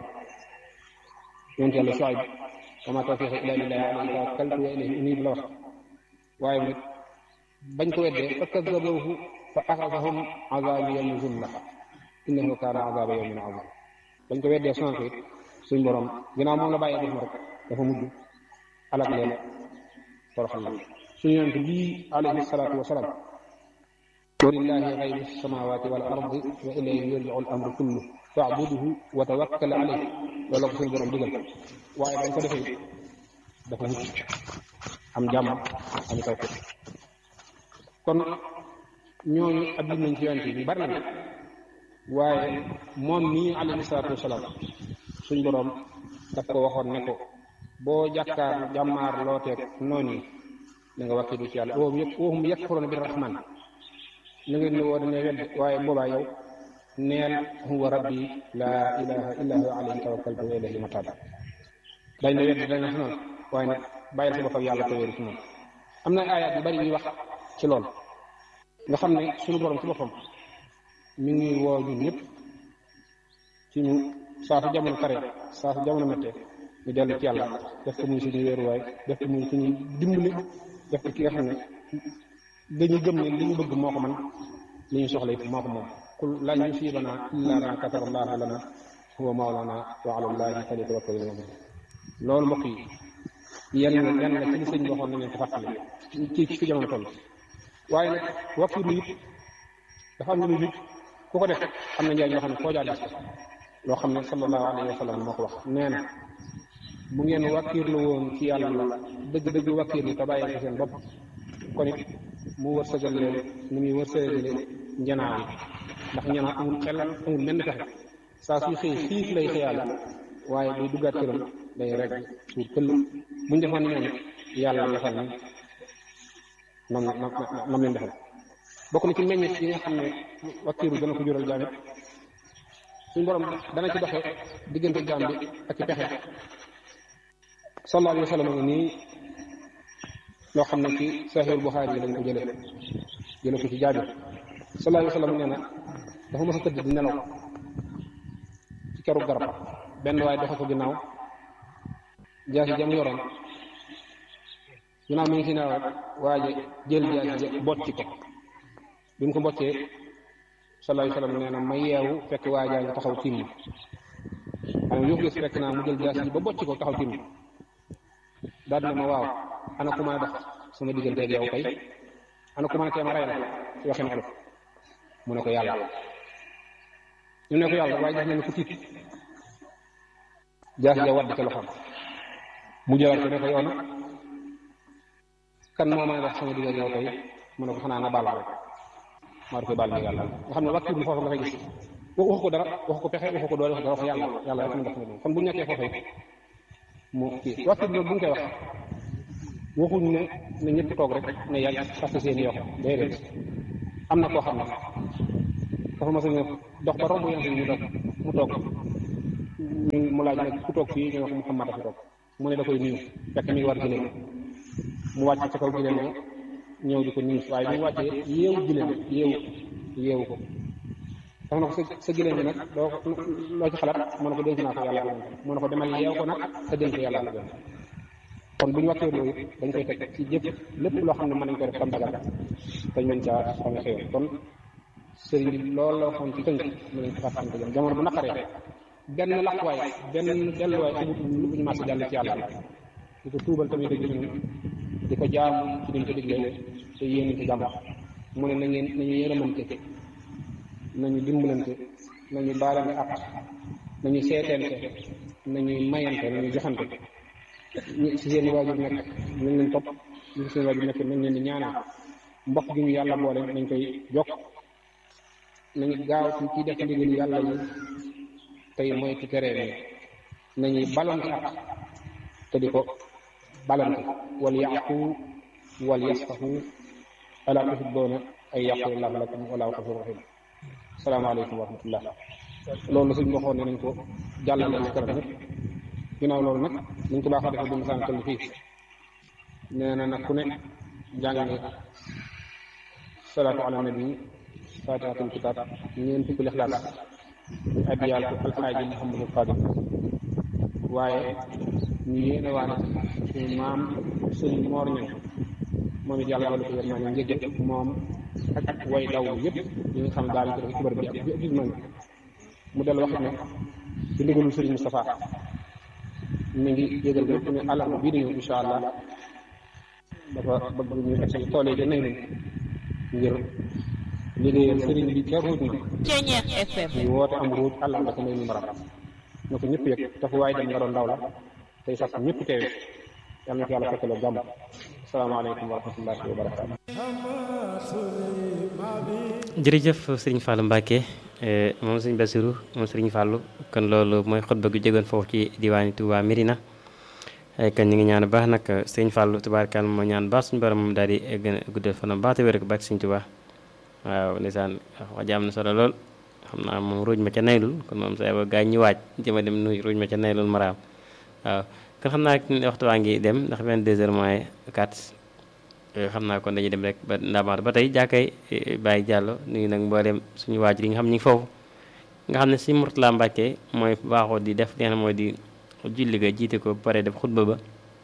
yonent yàlla Shuayb wa maa tawfiiqi illaa billaah alayhi tawakkaltu wa ilayhi uniib la wax waaye nag bañ ko weddee fa kazzabuuhu fa axazahum azaabu yawmi zulla innahu kaana azaaba yawmin aziim bañ ko weddee sonal ko it suñ borom ginnaaw moom la bàyyee def ma rek dafa mujj alak leen toroxal la suñu yonent bii alayhi salaatu wa salaam walillahi gaybu samawati wal ardi wa ilayhi yurjiu al amru kullu faabuduhu wa tawakkal alayhi loolu la ko suñu borom digal waaye bañ ko defee dafa mucc am jàmm am taw kon ñooñu ab lim nañ ci yonent bi bari na waaye moom nii alayhi salaatu wasalaam suñ borom daf ko waxoon ne ko boo jàkkaar jàmmaar looteeg noonu yi da nga wakkilu ci yàlla woomu yëpp woohum yakfuruuna bi rahman na ngeen ne woo dañuy wedd waaye boobaa yow neel huwa rabbi laa ilaha illa huwa alayhi tawakkaltu wa ilayhi mataab dañ la wedd dañ la sonal waaye nag bàyyil sa bopp ak yàlla te wéeru ci moom am na ayaat yu bari yuy wax ci lool nga xam ne suñu borom ci boppam mi ngi woo ñun ñëpp ci ñu saa su jamono kare saa su jamono méttee ñu dellu ci yàlla def ko muy suñu wéeruwaay def ko muy suñu dimbali def ko ki nga xam ne dañu gëm ne li ñu bëgg moo ko man li ñu soxla it moo ko moom qul lan yusiibanaa illaa maa kataba allaahu lanaa huwa mawlaanaa wa alaa llaahi falyatawakkalil mu'minuun loolu mbokk yi yenn yenn la ci li sëñ bi waxoon nañ leen ko fàttali ci ci fi jamono toll waaye nag wakkilu it dafa am lu muy ku ko def am na njëriñ yoo xam ne foo jaar gis ko loo xam ne sallallahu alayhi wa sallam moo ko wax nee na bu ngeen wakkiirlu woon ci yàlla dëgg-dëgg wakkiirlu te bàyyi ko seen bopp kon it mu wërsëgal leen ni muy wërsëgale njanaaw yi ndax njanaaw amul xel amul menn pexe saa suy xëy xiif lay xëyaale waaye buy duggaat këram day rek suur këll buñ defoon ni ñooñu yàlla defal ni nam nam nam leen defal bokk na ci meññit yi nga xam ne wakkiiru dana ko jural jaamit suñ borom dana ci doxe diggante jaam bi ak i pexe sallallahu alayhi wa sallam nii loo xam ne ci Sahih Bukhari yi lañ ko jëlee jëlee ko ci Jaabir sallallahu alayhi wa sallam nee na dafa mës a tëdd di nelaw ci keru garab benn waaye doxe ko ginnaaw jaasi jam yoroon ginnaaw mi ngi si nelaw waaye jël jaasi ja bocci ko bi mu ko mboccee sallallahu alayhi wa sallam nee na ma yeewu fekk waa jaa ngi taxaw tiim ma xam ne gis fekk naa mu jël jaasi ji ba bocci ko taxaw tiim ma daal ne ma waaw ana ku mën a dox sama diggante ak yow kay ana ku mën a teema rayal ci waxin olof mu ne ko yàlla ñu ne ko yàlla waaye gis nañu ko tiit jaasi ja wadd ca loxoom mu jëlaat ko ne ko yow nag kan moo mën a dox sama diggante yow kay mu ne ko xanaa nga baal rek maa koy baal mi yàlla nga xam ne wàkkiir mu foofu nga fay gis waxu ko dara waxu ko pexe waxu ko doole waxu dara wax yàlla yàlla rek mu def na kon bu ñàkkee foofu mu kii wàkkiir loolu bu ñu koy wax waxuñ ne ne ñëpp toog rek ne yàgg parce que seen yokk déedéet am na koo xam ne dafa mas a ñëw dox ba romb yonte ñu dox mu toog ñu mu laaj nag ku toog fii ñu wax Muhammad a fi toog mu ne da koy nuyu fekk mi ngi war giléem mu wàcc ca kaw giléem ñëw di ko nuyu waaye bi mu wàccee yeewu giléem yeewu yeewu ko dafa na ko sa sa giléem bi nag doo loo ci xalaat mu ne ko dénk naa ko yàlla mu ne ko demal yeew ko nag te dénk yàlla la gën kon bu ñu wàccee loolu dañ koy teg ci jëf lépp loo xam ne mën nañ ko def tam dagal dañ mën caa xame xëyoon kon sëriñ bi loolu la waxoon ci tënk mu nañ ko fàttali ko jëm jamono bu naqaree benn laqwaay benn delluwaay amut lu ñu mas jàll ci yàlla di ko tuubal tamit dëgg ñun di ko jaamu ci dañ ko diglee te yéen ci jàmm mu ne na ngeen nañu yërëmante nañu dimbalante nañu baalante ak nañu seeteente nañuy mayante nañuy joxante ñi si seen waajur nekk nañ leen topp ñi si seen waajur nekk nañ leen di ñaanal mbokk gi ñu yàlla boole nañ koy jokk nañu gaaw ci ci def ndigal yàlla yi tey moytu tere yi nañuy balonte ak te di ko balonte wal yaqu wal yasfahu ala tuhibbuuna ay yaqulillahu lakum wallahu ghafurur rahim salaamaaleykum wa rahmatullah loolu suñ waxoon ne nañ ko jàllale ci kanam ñëpp ginnaaw loolu nag niñ ko baaxoo defee bu masaan toll fii nee na nag ku ne jàng salaatu ala nabi fatihatul kitab ñeen fukki lixlaas ñu addiyaal ko alxaaji Muhammadul Fadil waaye ñu yéene waane suñu maam suñu moor ñan moom it yàlla wala ko yërmaa ne njëgg moom ak way daw yëpp yi nga xam ne daal ko def ci bërëb bi ak bi ëpp man mu del wax ne ci ndigalul Sëriñ Moustapha mi ngi yëgal ñëpp ne àllarba bii di ñëw incha allah dafa bëgg ñu egsi tool yi nañ nañ ngir liggéeyal sëriñ bi ca ruuj na ñu woote am ruuj àllarba ca may nu maram na ko ñëpp yëg te fu waaye dem nga doon ndaw la tey sax ñëpp teewe yàlla na ko yàlla fekkaloo jàmm asalaamaaleykum wa rahmatullahi wa barakaatu jërëjëf sëriñ Fallou Mbacke moom sëriñ Bassirou moom sëriñ Fallou kon loolu mooy xutba gu jógoon foofu ci diwaani Touba Mérina kon ñu ngi ñaan baax nag sëriñ Fallou tubaarkal moo ñaan baax suñu borom moom daal di gën a guddal fanam baax te wér ko baax sëriñ Touba waaw ndeysaan wax ji am na solo lool xam naa moom ruuj ma ca naylul kon moom sa ba gaañ ñu waaj jëma dem nuy ruuj ma ca naylul maraam waaw kon xam naa waxtu waa ngi dem ndax 22 heures moins 4 xam naa kon dañuy dem rek ba ndaamaat ba tey jàkkay Baye Diallo nuyu nag mboolem suñu waajur yi nga xam ñu ngi foofu nga xam ne si Mourtala Mbacke mooy baaxoo di def li nga xam mooy di julli ga jiite ko ba pare def xutba ba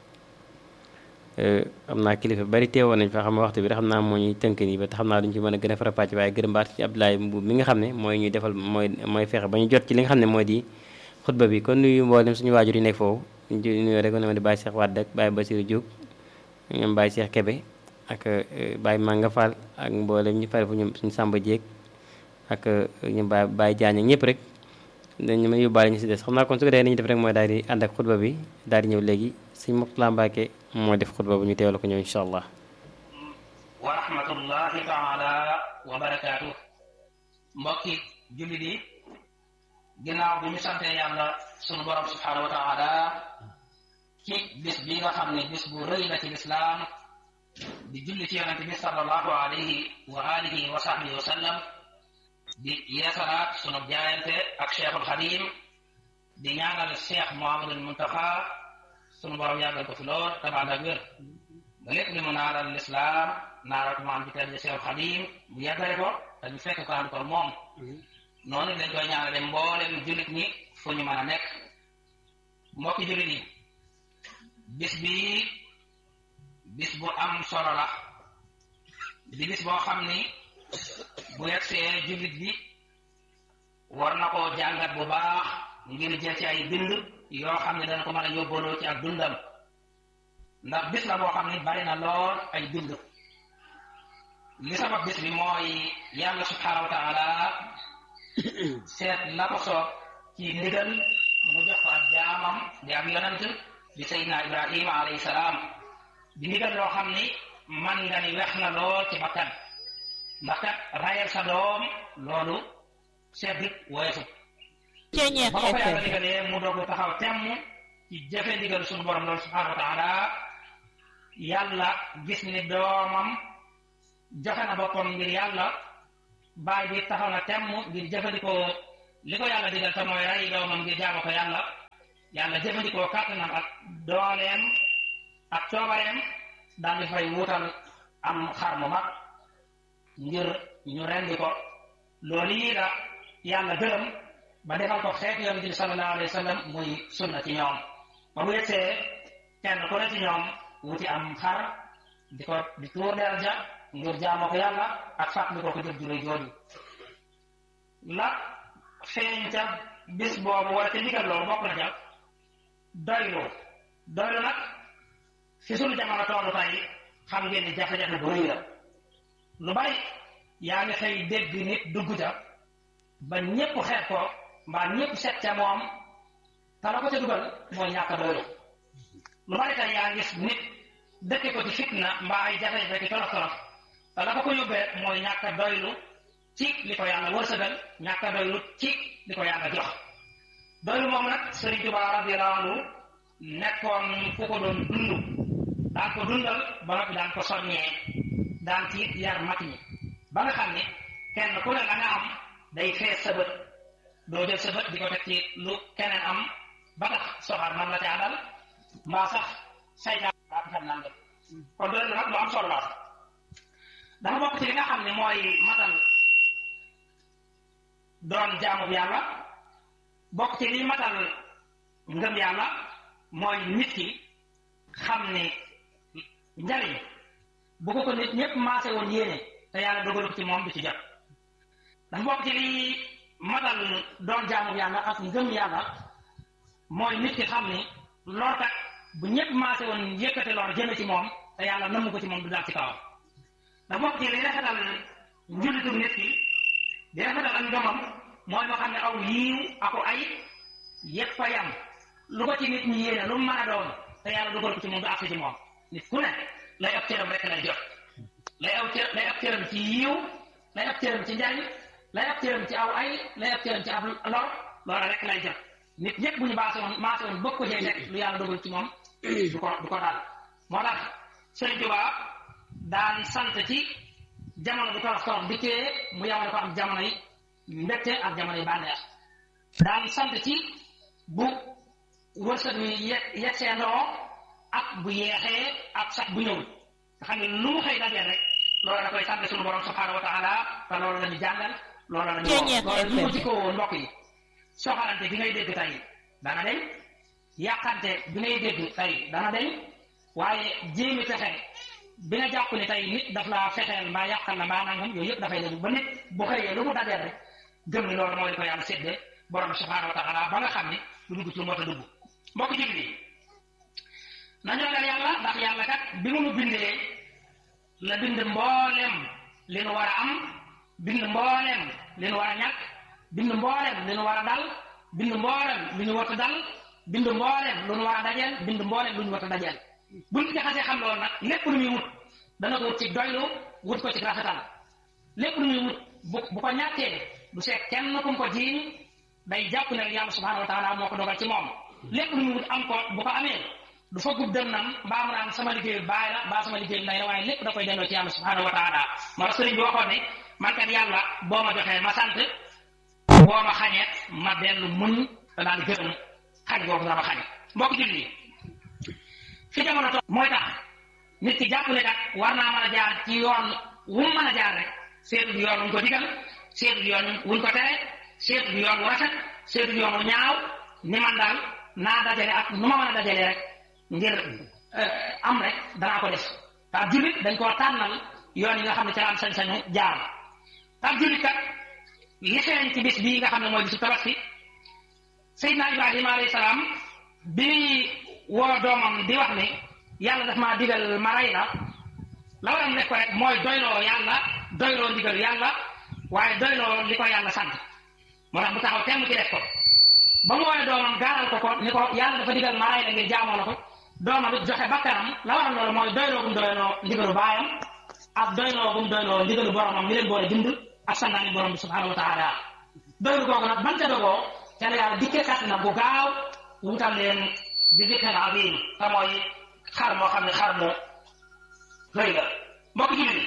xam naa kilifa bari teewoon nañ fa xam waxtu bi rek xam naa moo ñuy tënk nii ba te xam naa duñu ci mën a gën a farapàcc waaye gërëm baat ci Abdoulaye Mbuub mi nga xam ne mooy ñuy defal mooy mooy fexe ba ñu jot ci li nga xam ne mooy di xutba bi kon nuyu mboolem suñu waajur yi nekk foofu ñu nuyu rek ne ma di Baye Cheikh Wade ak Baye Bassirou Diop ñoom Baye Cheikh Kébé ak Baye Manga Fall ak mboolem ñu fare fu ñoom suñu Samba Dieg ak ñu Baye Baye Diagne ak ñëpp rek dañu ma yóbbaale ñu si des xam naa kon su ko defee nañu def rek mooy daal di ànd ak xutba bi daal di ñëw léegi sëñ Mourtala Mbacke moo def xutba bu ñu teewlu ko ñëw incha allah wa rahmatullahi taala wa barakaatu mbokki jullit yi ginnaaw bi ñu sante yàlla sunu borom subhanahu wa taala ci bis bi nga xam ne bis bu rëy la ci lislaam di julli ci yonente bi sallallahu alayhi wa alihi wa sahbihi wa sallam di yeesalaat sunu jaayante ak cheikhul xadim di ñaanal cheikh mohamadul muntaxa sunu borom yàggal ko fi lool tabaat ak wér ba lépp li mu naaral lislaam naaral ko maam bi tedd cheikhul xadim bu yàggale ko te ñu fekk ko am ko moom noonu lañ koy ñaanale mboolem jullit ñi fu ñu mën a nekk mbokki jullit yi bis bi bis bu am solo la di bis boo xam ni bu yegsee jullit bi war na koo jàngat bu baax ngir jël ci ay bind yoo xam ne dana ko mën a yóbbaloo ci ak dundam ndax bis la boo xam ni bari na lool ay bind li sabab bis bi mooy yàlla subhanahu wa taala seet la ko soob ci ndigal mu jox ko ak jaamam di ab yonant di sayyidina ibrahima alayhi salaam di ndigal loo xam ni man nga ni wex na lool ci bakkan ndax kat rayal sa doom loolu seddit weesu ba ko yàlla digalee mu doog taxaw temm ci jëfe ndigal suñu borom loolu subhanahu wa taala yàlla gis ni doomam joxe na boppam ngir yàlla baay bi taxaw na temm ngir jëfandikoo li ko yàlla digal te mooy ray doomam ngir jaamu ko yàlla yàlla jëfandikoo kàttanam ak dooleem ak coobareem daal di fay wuutal am xar mu mag ngir ñu rendi ko loolu yi la yàlla gërëm ba defal ko xeet yonent bi sallallahu alayhi wa sallam muy sunna ci ñoom ba bu yegsee kenn ku ne ci ñoom wuti am xar di ko di tuur deel ja ngir jaamoo ko yàlla ak fàttali ko ko jëf ju rëy jooju la feeñ ca bis boobu wala ca ndigal loolu bokk na ca doylu doylu nag fi sunu jamono tollu tey xam ngeen ni jafe-jafe bu rëy la lu bari yaa ngi xëy dégg nit dugg ca ba ñépp xeet ko mbaa ñépp seet ca moom te la ko ca dugal mooy ñàkk a doylu lu bari tey yaa ngi gis nit dëkke ko ci fitna mbaa ay jafe-jafe ki tolof tolof te la ko ko yóbbee mooy ñàkk a doylu ci li ko yàlla wërsëgal ñàkk a doylu ci li ko yàlla jox doylu moom nag Sëriñ Tuubaa radiyallaahu anhu nekkoon ku ko doon dund daan ko dundal ba noppi daan ko soññee daan ci yar mag ñi ba nga xam ne kenn ku ne la nga am day fees sa bët doo jël sa bët di ko teg ci lu keneen am ba tax soxar man la caa dal mbaa sax saytaan daa xam naan kon doylu nag lu am solo la dafa bokk ci li nga xam ne mooy matal doon jaamu yàlla bokk ci li matal ngëm yàlla mooy nit ki xam ne njariñ bu ko ko nit ñëpp maase woon yéene te yàlla dogal ko ci moom du ci jot dafa bokk ci li matal doon jaamu yàlla ak ngëm yàlla mooy nit ki xam ni lorkat bu ñëpp maase woon yëkkate lor jëme ci moom te yàlla namu ko ci moom du daal ci kawam dafa bokk ci li rafetal njullitu nit ki di rafetal ak ngëmam mooy moo xam ne aw yiiw ako ay yëpp fa yam lu ko ci nit ñi yéene lu mu mën a doon te yàlla dugal ko ci moom du àgg ci moom nit ku ne lay ab cëram rek lay jot lay aw cër lay ab cëram ci yiiw lay ab cëram ci njariñ lay ab cëram ci aw ay lay ab cëram ci ab lor loola rek lay jot nit ñëpp bu ñu baase woon maase woon bëgg ko jee nekk lu yàlla dugal ci moom du ko du ko daal moo tax Sëriñ Tuubaa daan sant ci jamono bu torox torox dikkee mu yamale ko am jamono yi mbette ak jamono yi bànneex daan sant ci bu wërsëg mi ye yegsee ndoo ak bu yeexee ak sax bu ñëw nga xam ne lu mu xëy dajeel rek loolu da koy sant suñu borom subhaanahu wa taala te loolu la ñu jàngal loolu la ñu wax loolu ñu ko jikkoo mbokk yi soxalante bi ngay dégg tey dana deñ yàqante bi ngay dégg tey dana deñ waaye jéemi fexe bi nga jàpp ne tey nit daf laa fexeel mbaa yàqal la mbaa nangam yooyu yëpp dafay dañu ba nit bu xëyee lu mu dajeel rek gëm ni loolu mooy li ko yàlla séddee borom bi subhaanahu wa taala ba nga xam ni du dugg ci lu mot a dugg mbokk jullit yi nañu ragal yàlla ndax yàlla kat bi mu nu bindee la bind mboolem li nu war a am bind mboolem li nu war a ñàkk bind mboolem li nu war a dal bind mboolem li ñu wata dal bind mboolem lu nu war a dajeel bind mboolem lu ñu wata dajeel buñ ci xasee xam loolu nag lépp lu muy wut dana ko wut ci doylu wut ko ci rafetal lépp lu muy wut bu bu ko ñàkkee du seet kenn ku mu ko jiiñ day jàpp ne yàlla subhanahu wa taala moo ko dogal ci moom lépp lu muy wut am ko bu ko amee du fa gub dem nam mbaa mu naan sama liggéey baay la mbaa sama liggéey ndey la waaye lépp da koy delloo ci yàlla subhanahu wa taala moo tax sëriñ bi waxoon ne man kat yàlla boo ma joxee ma sant boo ma xañee ma dellu muñ te daal di gërëm xañ boobu dama xañ mbokk julli yi fi jamono to mooy tax nit ki jàpp ne kat war naa mën a jaar ci yoon wu mu mën a jaar rek seetu yoon wuñ ko digal seetu yoon wuñ ko tere seetu yoon wu rafet seetu yoon wu ñaaw ni man daal naa dajale ak nu ma mën a dajale rek ngir am rek danaa ko def taab jullit dañ koo tànnal yoon yi nga xam ne ca la am sañ-sañu jaar taab jullit kat li xeeñ ci bis bii nga xam ne mooy bisu tabaski Seydina Ibrahima alayhi salaam bi woo doomam di wax ni yàlla daf maa digal ma rey la la waram def ko rek mooy doyloo yàlla doyloo ndigal yàlla waaye doyloo li ko yàlla sant moo tax mu taxaw temm ci def ko ba mu woowee doomam gaaral ko ko ni ko yàlla dafa digal ma rey la ngir jaamoo la ko doomam it joxe bakkanam la waral loolu mooy doyloo gum doyloo ndigalu baayam ak doyloo gum doyloo ndigalu boromam mi leen boole bind ak sandaani borom bi subhanahu wa taala doylu googu nag ban ca dogoo ca la yàlla dikkee kàtt na bu gaaw wutal leen di dikkal azim te mooy xar moo xam ne xar mu rëy la mbokk jullit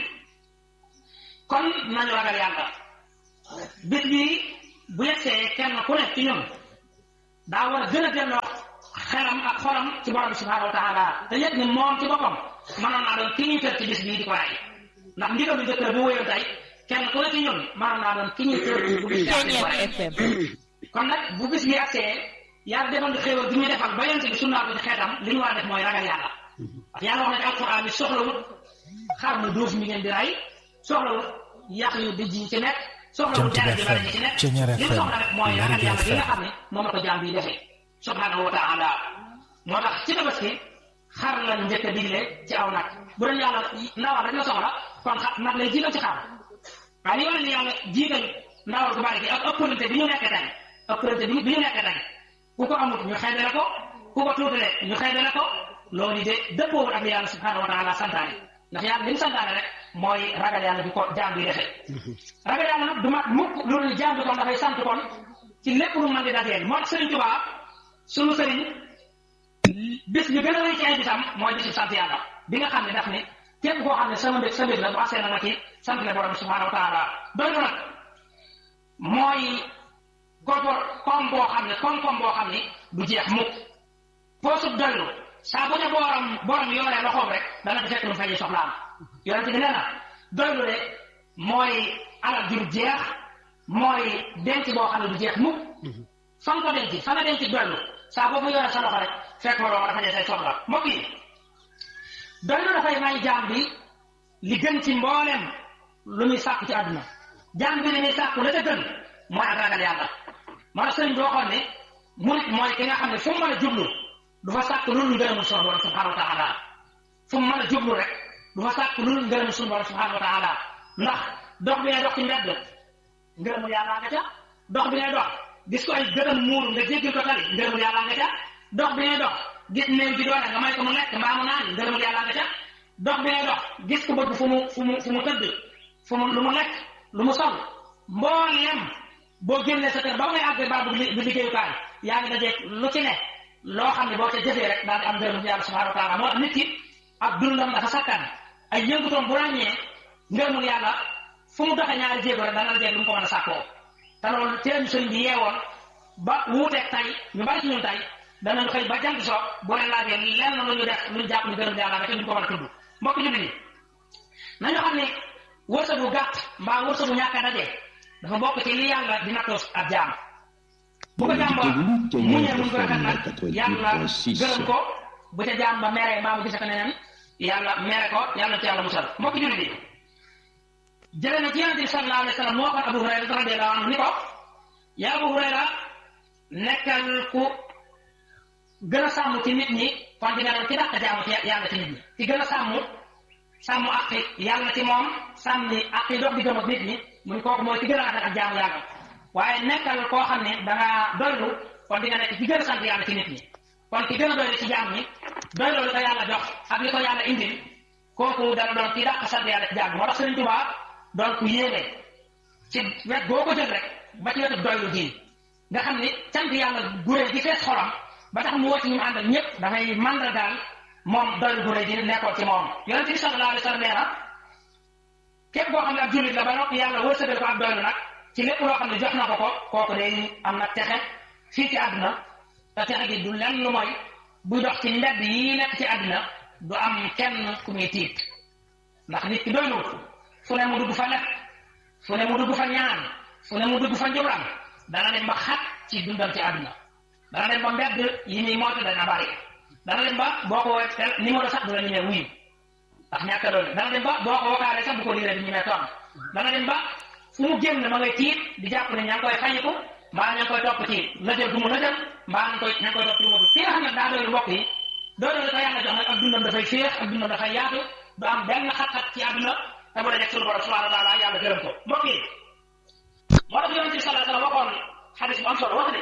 kon nañu ragal yàlla bis bi bu yegsee kenn ku nekk ci ñun daa war a gën a delloo xelam ak xolam ci borom bi subhanahu wa taala te yëg ni moom ci boppam mënoon naa doon ki ñuy tër ci bis bii di ko raay ndax ndigalu njëkk bu wéyoon tey kenn ku ne ci ñun mënoon naa doon ki ñuy tër bu bis bii di ko raay kon nag bu bis bi agsee yàlla defal di xéewal bi ñu defal ba yonent bi sunnaa ko ci xeetam li ñu war a def mooy ragal yàlla parce que yàlla wax na ci alquran bi soxlawut xar mu duuf mi ngeen di ray soxlawut yàq yu dijj yi ci nekk soxlawut jaare ji bari ci nekk li mu soxla rek mooy ragal yàlla bi nga xam ne moom la ko jaam bi defee subhanahu wa taala moo tax ci tabaski xar lañ njëkk a digle ci aw nag bu doon yàlla ndawal rek la soxla kon xa nag lay jiital ci xar waaye li wane ni yàlla jiital ndawal gu bari gi ak ëppalante bi ñu nekk tey ëppalante bi bi ñu nekk tey ku ko amut ñu xeebale ko ku ko tuutale ñu xeebale ko loolu de dëppoowul ak li yàlla subhanahu wa taala santaane ndax yàlla li mu santaane rek mooy ragal yàlla bi ko jaam bi defee ragal yàlla nag du mat mukk loolu jaam bi kon dafay sant kon ci lépp lu mën di dajeel moo tax Sëriñ Tuubaa sunu sëriñ bis bi gën a rëy ci ay bisam mooy bisu sant yàlla bi nga xam ne daf ne képp koo xam ne sama mbég sa mbég la bu asee na nga ci sant la borom subhanahu wa taala doylu nag mooy gopor koom boo xam ne koom-koom boo xam ne du jeex mukk poosub doylu saa bu ne borom borom yoree loxoom rek dana di fekk lu faji soxlaam yonente bi nee na doylu de mooy alal jur jeex mooy denc boo xam ne du jeex mukk fa nga ko denc fa nga denc doylu saa boo fa yoree sa loxo rek fekk ma loolu dafa ne say soxla mbokk yi doylu dafay may jaam bi li gën ci mboolem lu muy sàkku ci àdduna jaam bi li muy sàkku la ca gën mooy ak ragal yàlla moo tax sëriñ bi waxoon ne murit mooy ki nga xam ne fu mu mën a jublu du fa sàkk lu ngërëmul sunu borom subhanahu wa taala fu mu mën a jublu rek du fa sàkk lu ngërëmul sunu borom subhanahu wa taala ndax dox bi ngay dox ci mbedd ngërëmul yàlla nga ca dox bi ngay dox gis ko ay gëtam muuru nga jéggil ko tali ngërëmul yàlla nga ca dox bi ngay dox gis néew ji doole nga may ko mu lekk mbaa mu naan ngërëmul yàlla nga ca dox bi ngay dox gis ko bëgg fu mu fu mu fu mu tëdd fu mu lu mu lekk lu mu sol mbooleem boo génnee sa kër ba ngay àgg baa bu liggéeyukaay yaa ngi dajeeg lu ci ne loo xam ne boo ca jëfee rek daal di am ngërëm yàlla subhanahu wa taala moo tax nit ki ak dundam dafa sakkan ay yëngutoom bu ràññee ngërëmul yàlla fu mu doxee ñaari jéego rek dana la jeeg lu mu ko mën a sàkkoo te loolu ci lañu sëriñ bi yeewoon ba wuuteeg tay ñu bari ci ñun tay danañ xëy ba jant soo bu leen laajee lenn lu ñu def lu ñu jàpp ni ngërëm yàlla nga te duñ ko mën a tudd mbokk jullit yi nañu xam ne wërsëgu gàtt mbaa wërsëgu ñàkk a daje dafa bokk ci li yàlla di nattoo ab jaam bu ko jaam ba muñee muñ ko rafet nag yàlla gërëm ko bu ca jaam ba meree mbaa mu gise ko neneen yàlla mere ko yàlla ci yàlla musal mbokk jullit yi jëlee na ci yonente bi sallallahu alayhi wa sallam moo waxoon Abu Hurayra radiyallahu anhu ni ko yaa Abu Hurayra nekkal ku gën a sàmm ci nit ñi kon di nga doon ci dàq jaamu ci yàlla ci nit ñi ci gën a sàmm sàmm aqi yàlla ci moom sàmmi aqi dox di gëm ak nit ñi muy kooku mooy ci gën a rafet ak jaamu yàlla waaye nekkal koo xam ne da nga doylu kon di nga nekk ci gën a sant yàlla ci nit ñi kon ki gën a doylu ci jaam ñi doylu li ko yàlla jox ak li ko yàlla indil kooku dana doon ci dàq sant yàlla ci jaam ñi moo tax Sëriñ Tuubaa doon ku yéeme ci wet boo ko jël rek ba ci wetu doylu gi nga xam ni sant yàlla guré gi fees xolam ba tax mu woo ci ñu àndal ñëpp dafay màndargaal moom doylu guré gi nekkoon ci moom yonente bi sallallahu alayhi wa sallam nee na képp koo xam ne ab jullit la ba noppi yàlla wërsëgal ko ak doylu nag ci lépp loo xam ne jox na ko ko kooku day am na texe fii ci àdduna te texe gi du lenn lu mooy buy dox ci mbedd yi nekk ci àdduna du am kenn ku muy tiit ndax nit ki doyluwut fu ne mu dugg fa lekk fu ne mu dugg fa ñaan fu ne mu dugg fa njublan dana dem ba xat ci dundam ci àdduna dana dem ba mbedd yi muy moytu dana bari dana dem ba boo ko woowee numéro sax du la ñemee wuyu ndax ñàkk a doole dana dem ba boo ko wokaalee sax bu ko liiree du ñemee toog dana dem ba fu mu génn ma ngay tiit di jàpp ne ña ngi koy fañiku mbaa ña ngi koy topp ci lëjël du mu lëjël mbaa ña koy ña ngi koy topp ci mu ki nga xam ne daa doylu mbokk yi doylu ko yàlla jox nag ak dundam dafay féex ak dundam dafay yaatu du am benn xat-xat ci àdduna te bu dee suñu borom subhanahu wa taala yàlla gërëm ko mbokk yi moo tax yonente bi sallallahu alayhi wa sallam waxoon xadis bu am solo wax ne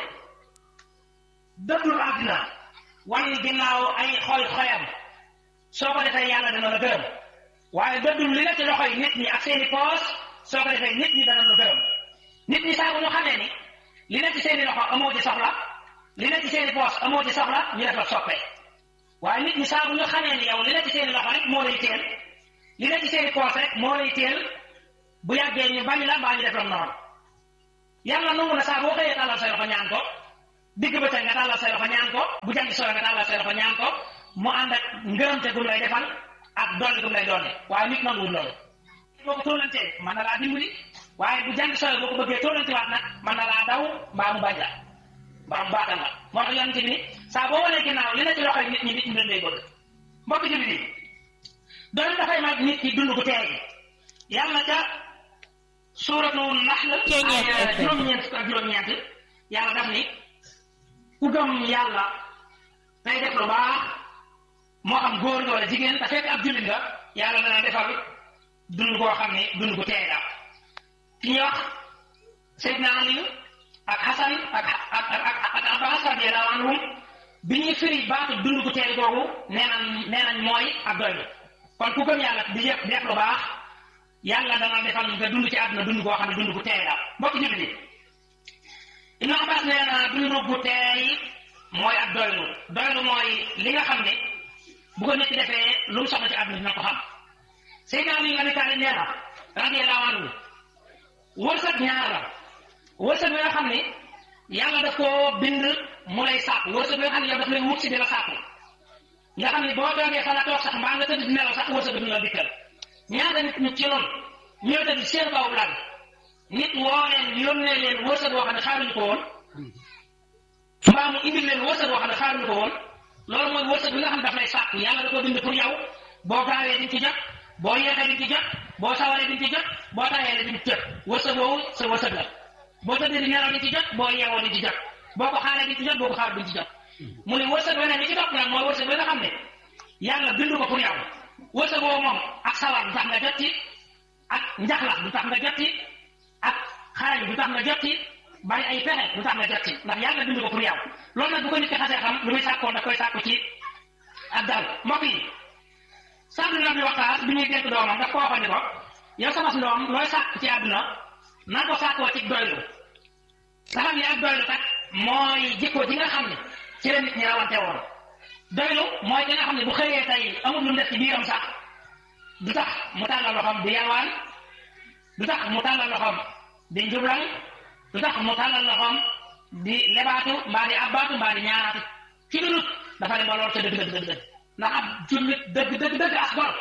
dëddul àddina wan ginnaaw ay xoy xoyam soo ko defee yàlla dana la gërëm waaye dëddul li la ci loxoy nit ñi ak seeni poos soo ko defee nit ñi dana la gërëm nit ñi saa bu ñu xamee ni li ne ci seeni loxo amoo ci soxla li ne ci seeni poos amoo ci soxla ñu def la soppee waaye nit ñi saa bu ñu xamee ni yow li ne ci seeni loxo rek moo lay teel li ne ci seeni poos rek moo lay teel bu yàggee ñu bañ la mbaa ñu def la noonu yàlla nangu na saa boo xëyee tàllal say loxo ñaan ko digg bëccëg nga tàllal say loxo ñaan ko bu jant soo nga tàllal say loxo ñaan ko mu ànd ak ngërëmte gum lay defal ak dolli gum lay dolli waaye nit nanguwul loolu boo ko tóolantee mën na laa dimbali waaye bu jant soo boo ko bëggee tóolanti waat nag mën na laa daw mbaa mu bañ la mbaa mu baatal la moo tax yonente bi ni saa boo wanee ginnaaw li na ci loxoy nit ñi nit ñi leen lay bëgg mbokk jullit yi doon dafay mag nit ki dund gu teey yàlla ca suuratu naxl juróom-ñeent fukk ak juróom-ñeent yàlla daf ni ku gëm yàlla tey def lu baax moo xam góor nga wala jigéen te fekk ab jullit nga yàlla dana defal dund koo xam ne dund gu teey la ki ñuy wax Seydina Ali ak Xasan ak ak ak ak Abbas radiyallahu anhum bi ñuy firi baatu dund gu teey googu nee nañ nee nañ mooy ak doylu kon ku gëm yàlla di def def lu baax yàlla dana defal nga dund ci àdduna dund goo xam ne dund gu teey la mbokki jullit yi Ibnu Abbas nee na dund gu teey mooy ak doylu doylu mooy li nga xam ne bu ko nit ki defee lu mu soxla ci àdduna dina ko xam Seydina Ali Abi Taalib nee na radiyallahu anhu wërsëg ñaar la wërsëg bi nga xam ne yàlla daf koo bind mu lay sàkk wërsëg bi nga xam ne yow daf lay wut si di la sàkk nga xam ne boo doogee fa la toog sax mbaa nga tëdd di nelaw sax wërsëg bi dina la dikkal ñaata nit ñu ci loolu ñëw tëdd seen kaw lal nit woo leen yónnee leen wërsëg boo xam ne xaaruñu ko woon mbaa mu indil leen wërsëg boo xam ne xaaruñu ko woon loolu mooy wërsëg bi nga xam ne daf lay sàkk yàlla da ko bind pour yow boo gaawee di ci jot boo yeexee di ci jot boo sawaree di ci jot boo tayee di ci jot wërsëg woowu sa wërsëg la boo tëddee di nelaw di ci jot boo yeewoo di ci jot boo ko xaaree di ci jot boo ko xaar di ci jot mu ne wërsëg weneen li ci topp nag mooy wërsëg bi nga xam ne yàlla bindu ko pour yow wërsëg woowu moom ak sawar du tax nga jot ci ak njaxlax du tax nga jot ci ak xaarali du tax nga jot ci bari ay pexe du tax nga jot ci ndax yàlla bindu ko pour yow loolu nag bu ko nit ki xasee xam lu muy sàkkoo daf koy sàkku ci ak dal mbokk yi sàmm na bi waxtaan bi ñuy dénk doomam daf ko waxoon ni ko yow sama ndoom looy sàkk ci àdduna na ko sàkkoo ci doylu nga xam ne ak doylu kat mooy jikko ji nga xam ne ci la nit ñi rawante woon doylu mooy ki nga xam ne bu xëyee tey amul lu mu def ci biiram sax du tax mu tàllal loxoom di yalwaan du tax mu tàllal loxoom di njublan du tax mu tàllal loxoom di lebaatu mbaa di abbaatu mbaa di ñaanaatu ci lu dul dafa dem ba lool ca dëgg dëgg dëgg dëgg ndax ab jullit dëgg dëgg dëgg as gor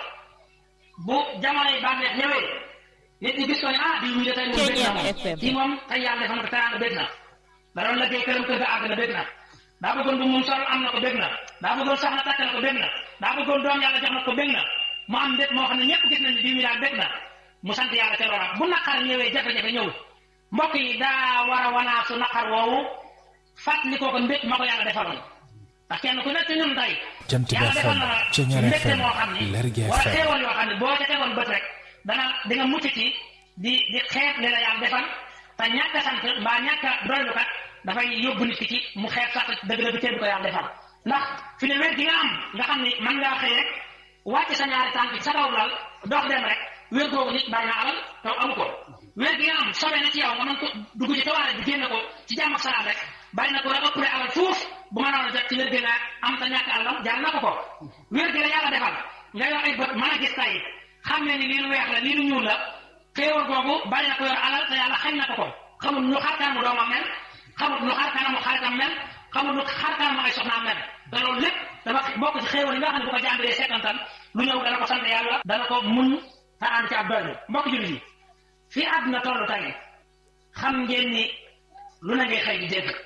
bu jamonoy bànneex ñëwee nit ñi gis ko ne ah bii ñu de tey moom bég na moom kii moom tey yàlla defal na ko teraanga bég na da doon liggéey këram kër ga àgg na bég na daa bëggoon bu mun sol am na ko bég na daa bëggoon soxna takk na ko bég na daa bëggoon doom yàlla jox na ko bég na mu am mbég moo xam ne ñëpp gis nañ ne bii mi daal bég na mu sant yàlla ca loola bu naqar ñëwee jafe-jafe ñëw mbokk yi daa war a wanaasu naqar woowu fàttali ko ko mbég ma ko yàlla defaloon ndax kenn ku nekk ñun tey Jant bi yàlla defal FM na la Ceñeer mbégte FM moo xam ne Lergui wala FM xéewal yoo xam ne boo ca tegoon bët rek dana di nga mucc ci di di xeeb li la yàlla defal te ñàkk a sant mbaa ñàkk a doylu kat dafay yóbbu nit ki ci mu xeeb sax dëgg-dëgg cër bi ko yàlla defal ndax fi ne wér gi nga am nga xam ni mën ngaa xëy rek wàcc sa ñaari tànk ci sa kaw lal dox dem rek wér googu nit bàyyi na alal taw amu ko wér gi nga am sobe na ci yow nga mën ko dugg ci tawaare bi génne ko ci jàmm ak salaam rek bàyyi na ko rek ëpp alal fuuf bu mënoon a jot ci wér gi nga am te ñàkk alalam jaar na ko ko wér gi la yàlla defal nga yor ay bët mën a gis tay xam ne ni lii lu weex la lii lu ñuul la xéewal googu bàyyi na ko yor alal te yàlla xañ na ko ko xamul nu xar kanamu doomam mel xamul nu xar kanamu xaritam mel xamul nu xar kanamu ay soxnaam mel te loolu lépp dafa bokk ci xéewal yi nga xam ne bu ko jàmbalee seetantal lu ñëw dana ko sant yàlla dana ko muñ te ànd ci ab doylu mbokk jullit yi fii àdduna toll tey xam ngeen ni lu na ngay xëy di dégg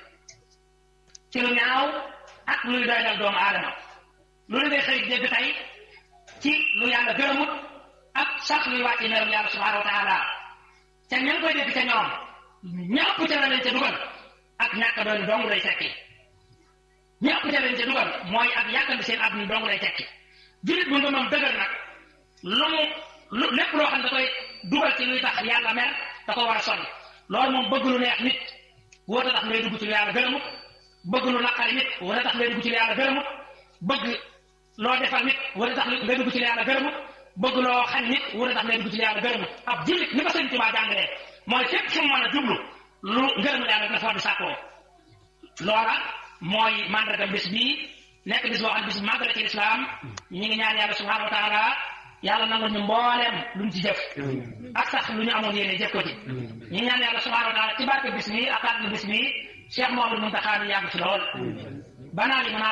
ci lu ñaaw ak luy doy dal doomu aadama lu na ngay xëy di dégg tey ci lu yàlla gërëmut ak sax luy wàcc merum yàlla subhanahu wa taala ca ña koy dégg ca ñoom ñëpp ca la leen ca dugal ak ñàkk doon dong lay tekki ñëpp ca leen ca dugal mooy ak yàkkandi seen àdduna dong lay tekki jullit bu nga moom dëgër nag lu mu lu lépp loo xam ne da koy dugal ci luy tax yàlla mer da ko war a sori loolu moom bëgg lu neex nit wóota tax ngay dugg ci lu yàlla gërëmut bëgg lu naqari nit wóota tax ngay dugg ci lu yàlla gërëmut bëgg loo defal nit wóota tax ngay dugg ci lu yàlla gërëmut bëgg loo xañ nit wóota tax ngay dugg ci lu yàlla gërëmut ab jullit ni ko sëñ Tuubaa jàngalee mooy fépp fu mu mën a jublu lu ngërëm yàlla dina fa war di sàkkoo loola mooy mandarga bis bii nekk bis boo xam bis bu màgg la ci lislaam ñi ngi ñaan yàlla subhanahu wa taala yàlla nangu ñu mbooleem luñ ci jëf ak sax lu ñu amoon yéene jëf ko ci ñi ngi ñaan yàlla subhanahu wa taala ci barke bis bi ak àdduna bis bi Cheikh Mouhamadou Mountakha yàgg ci lool banaa li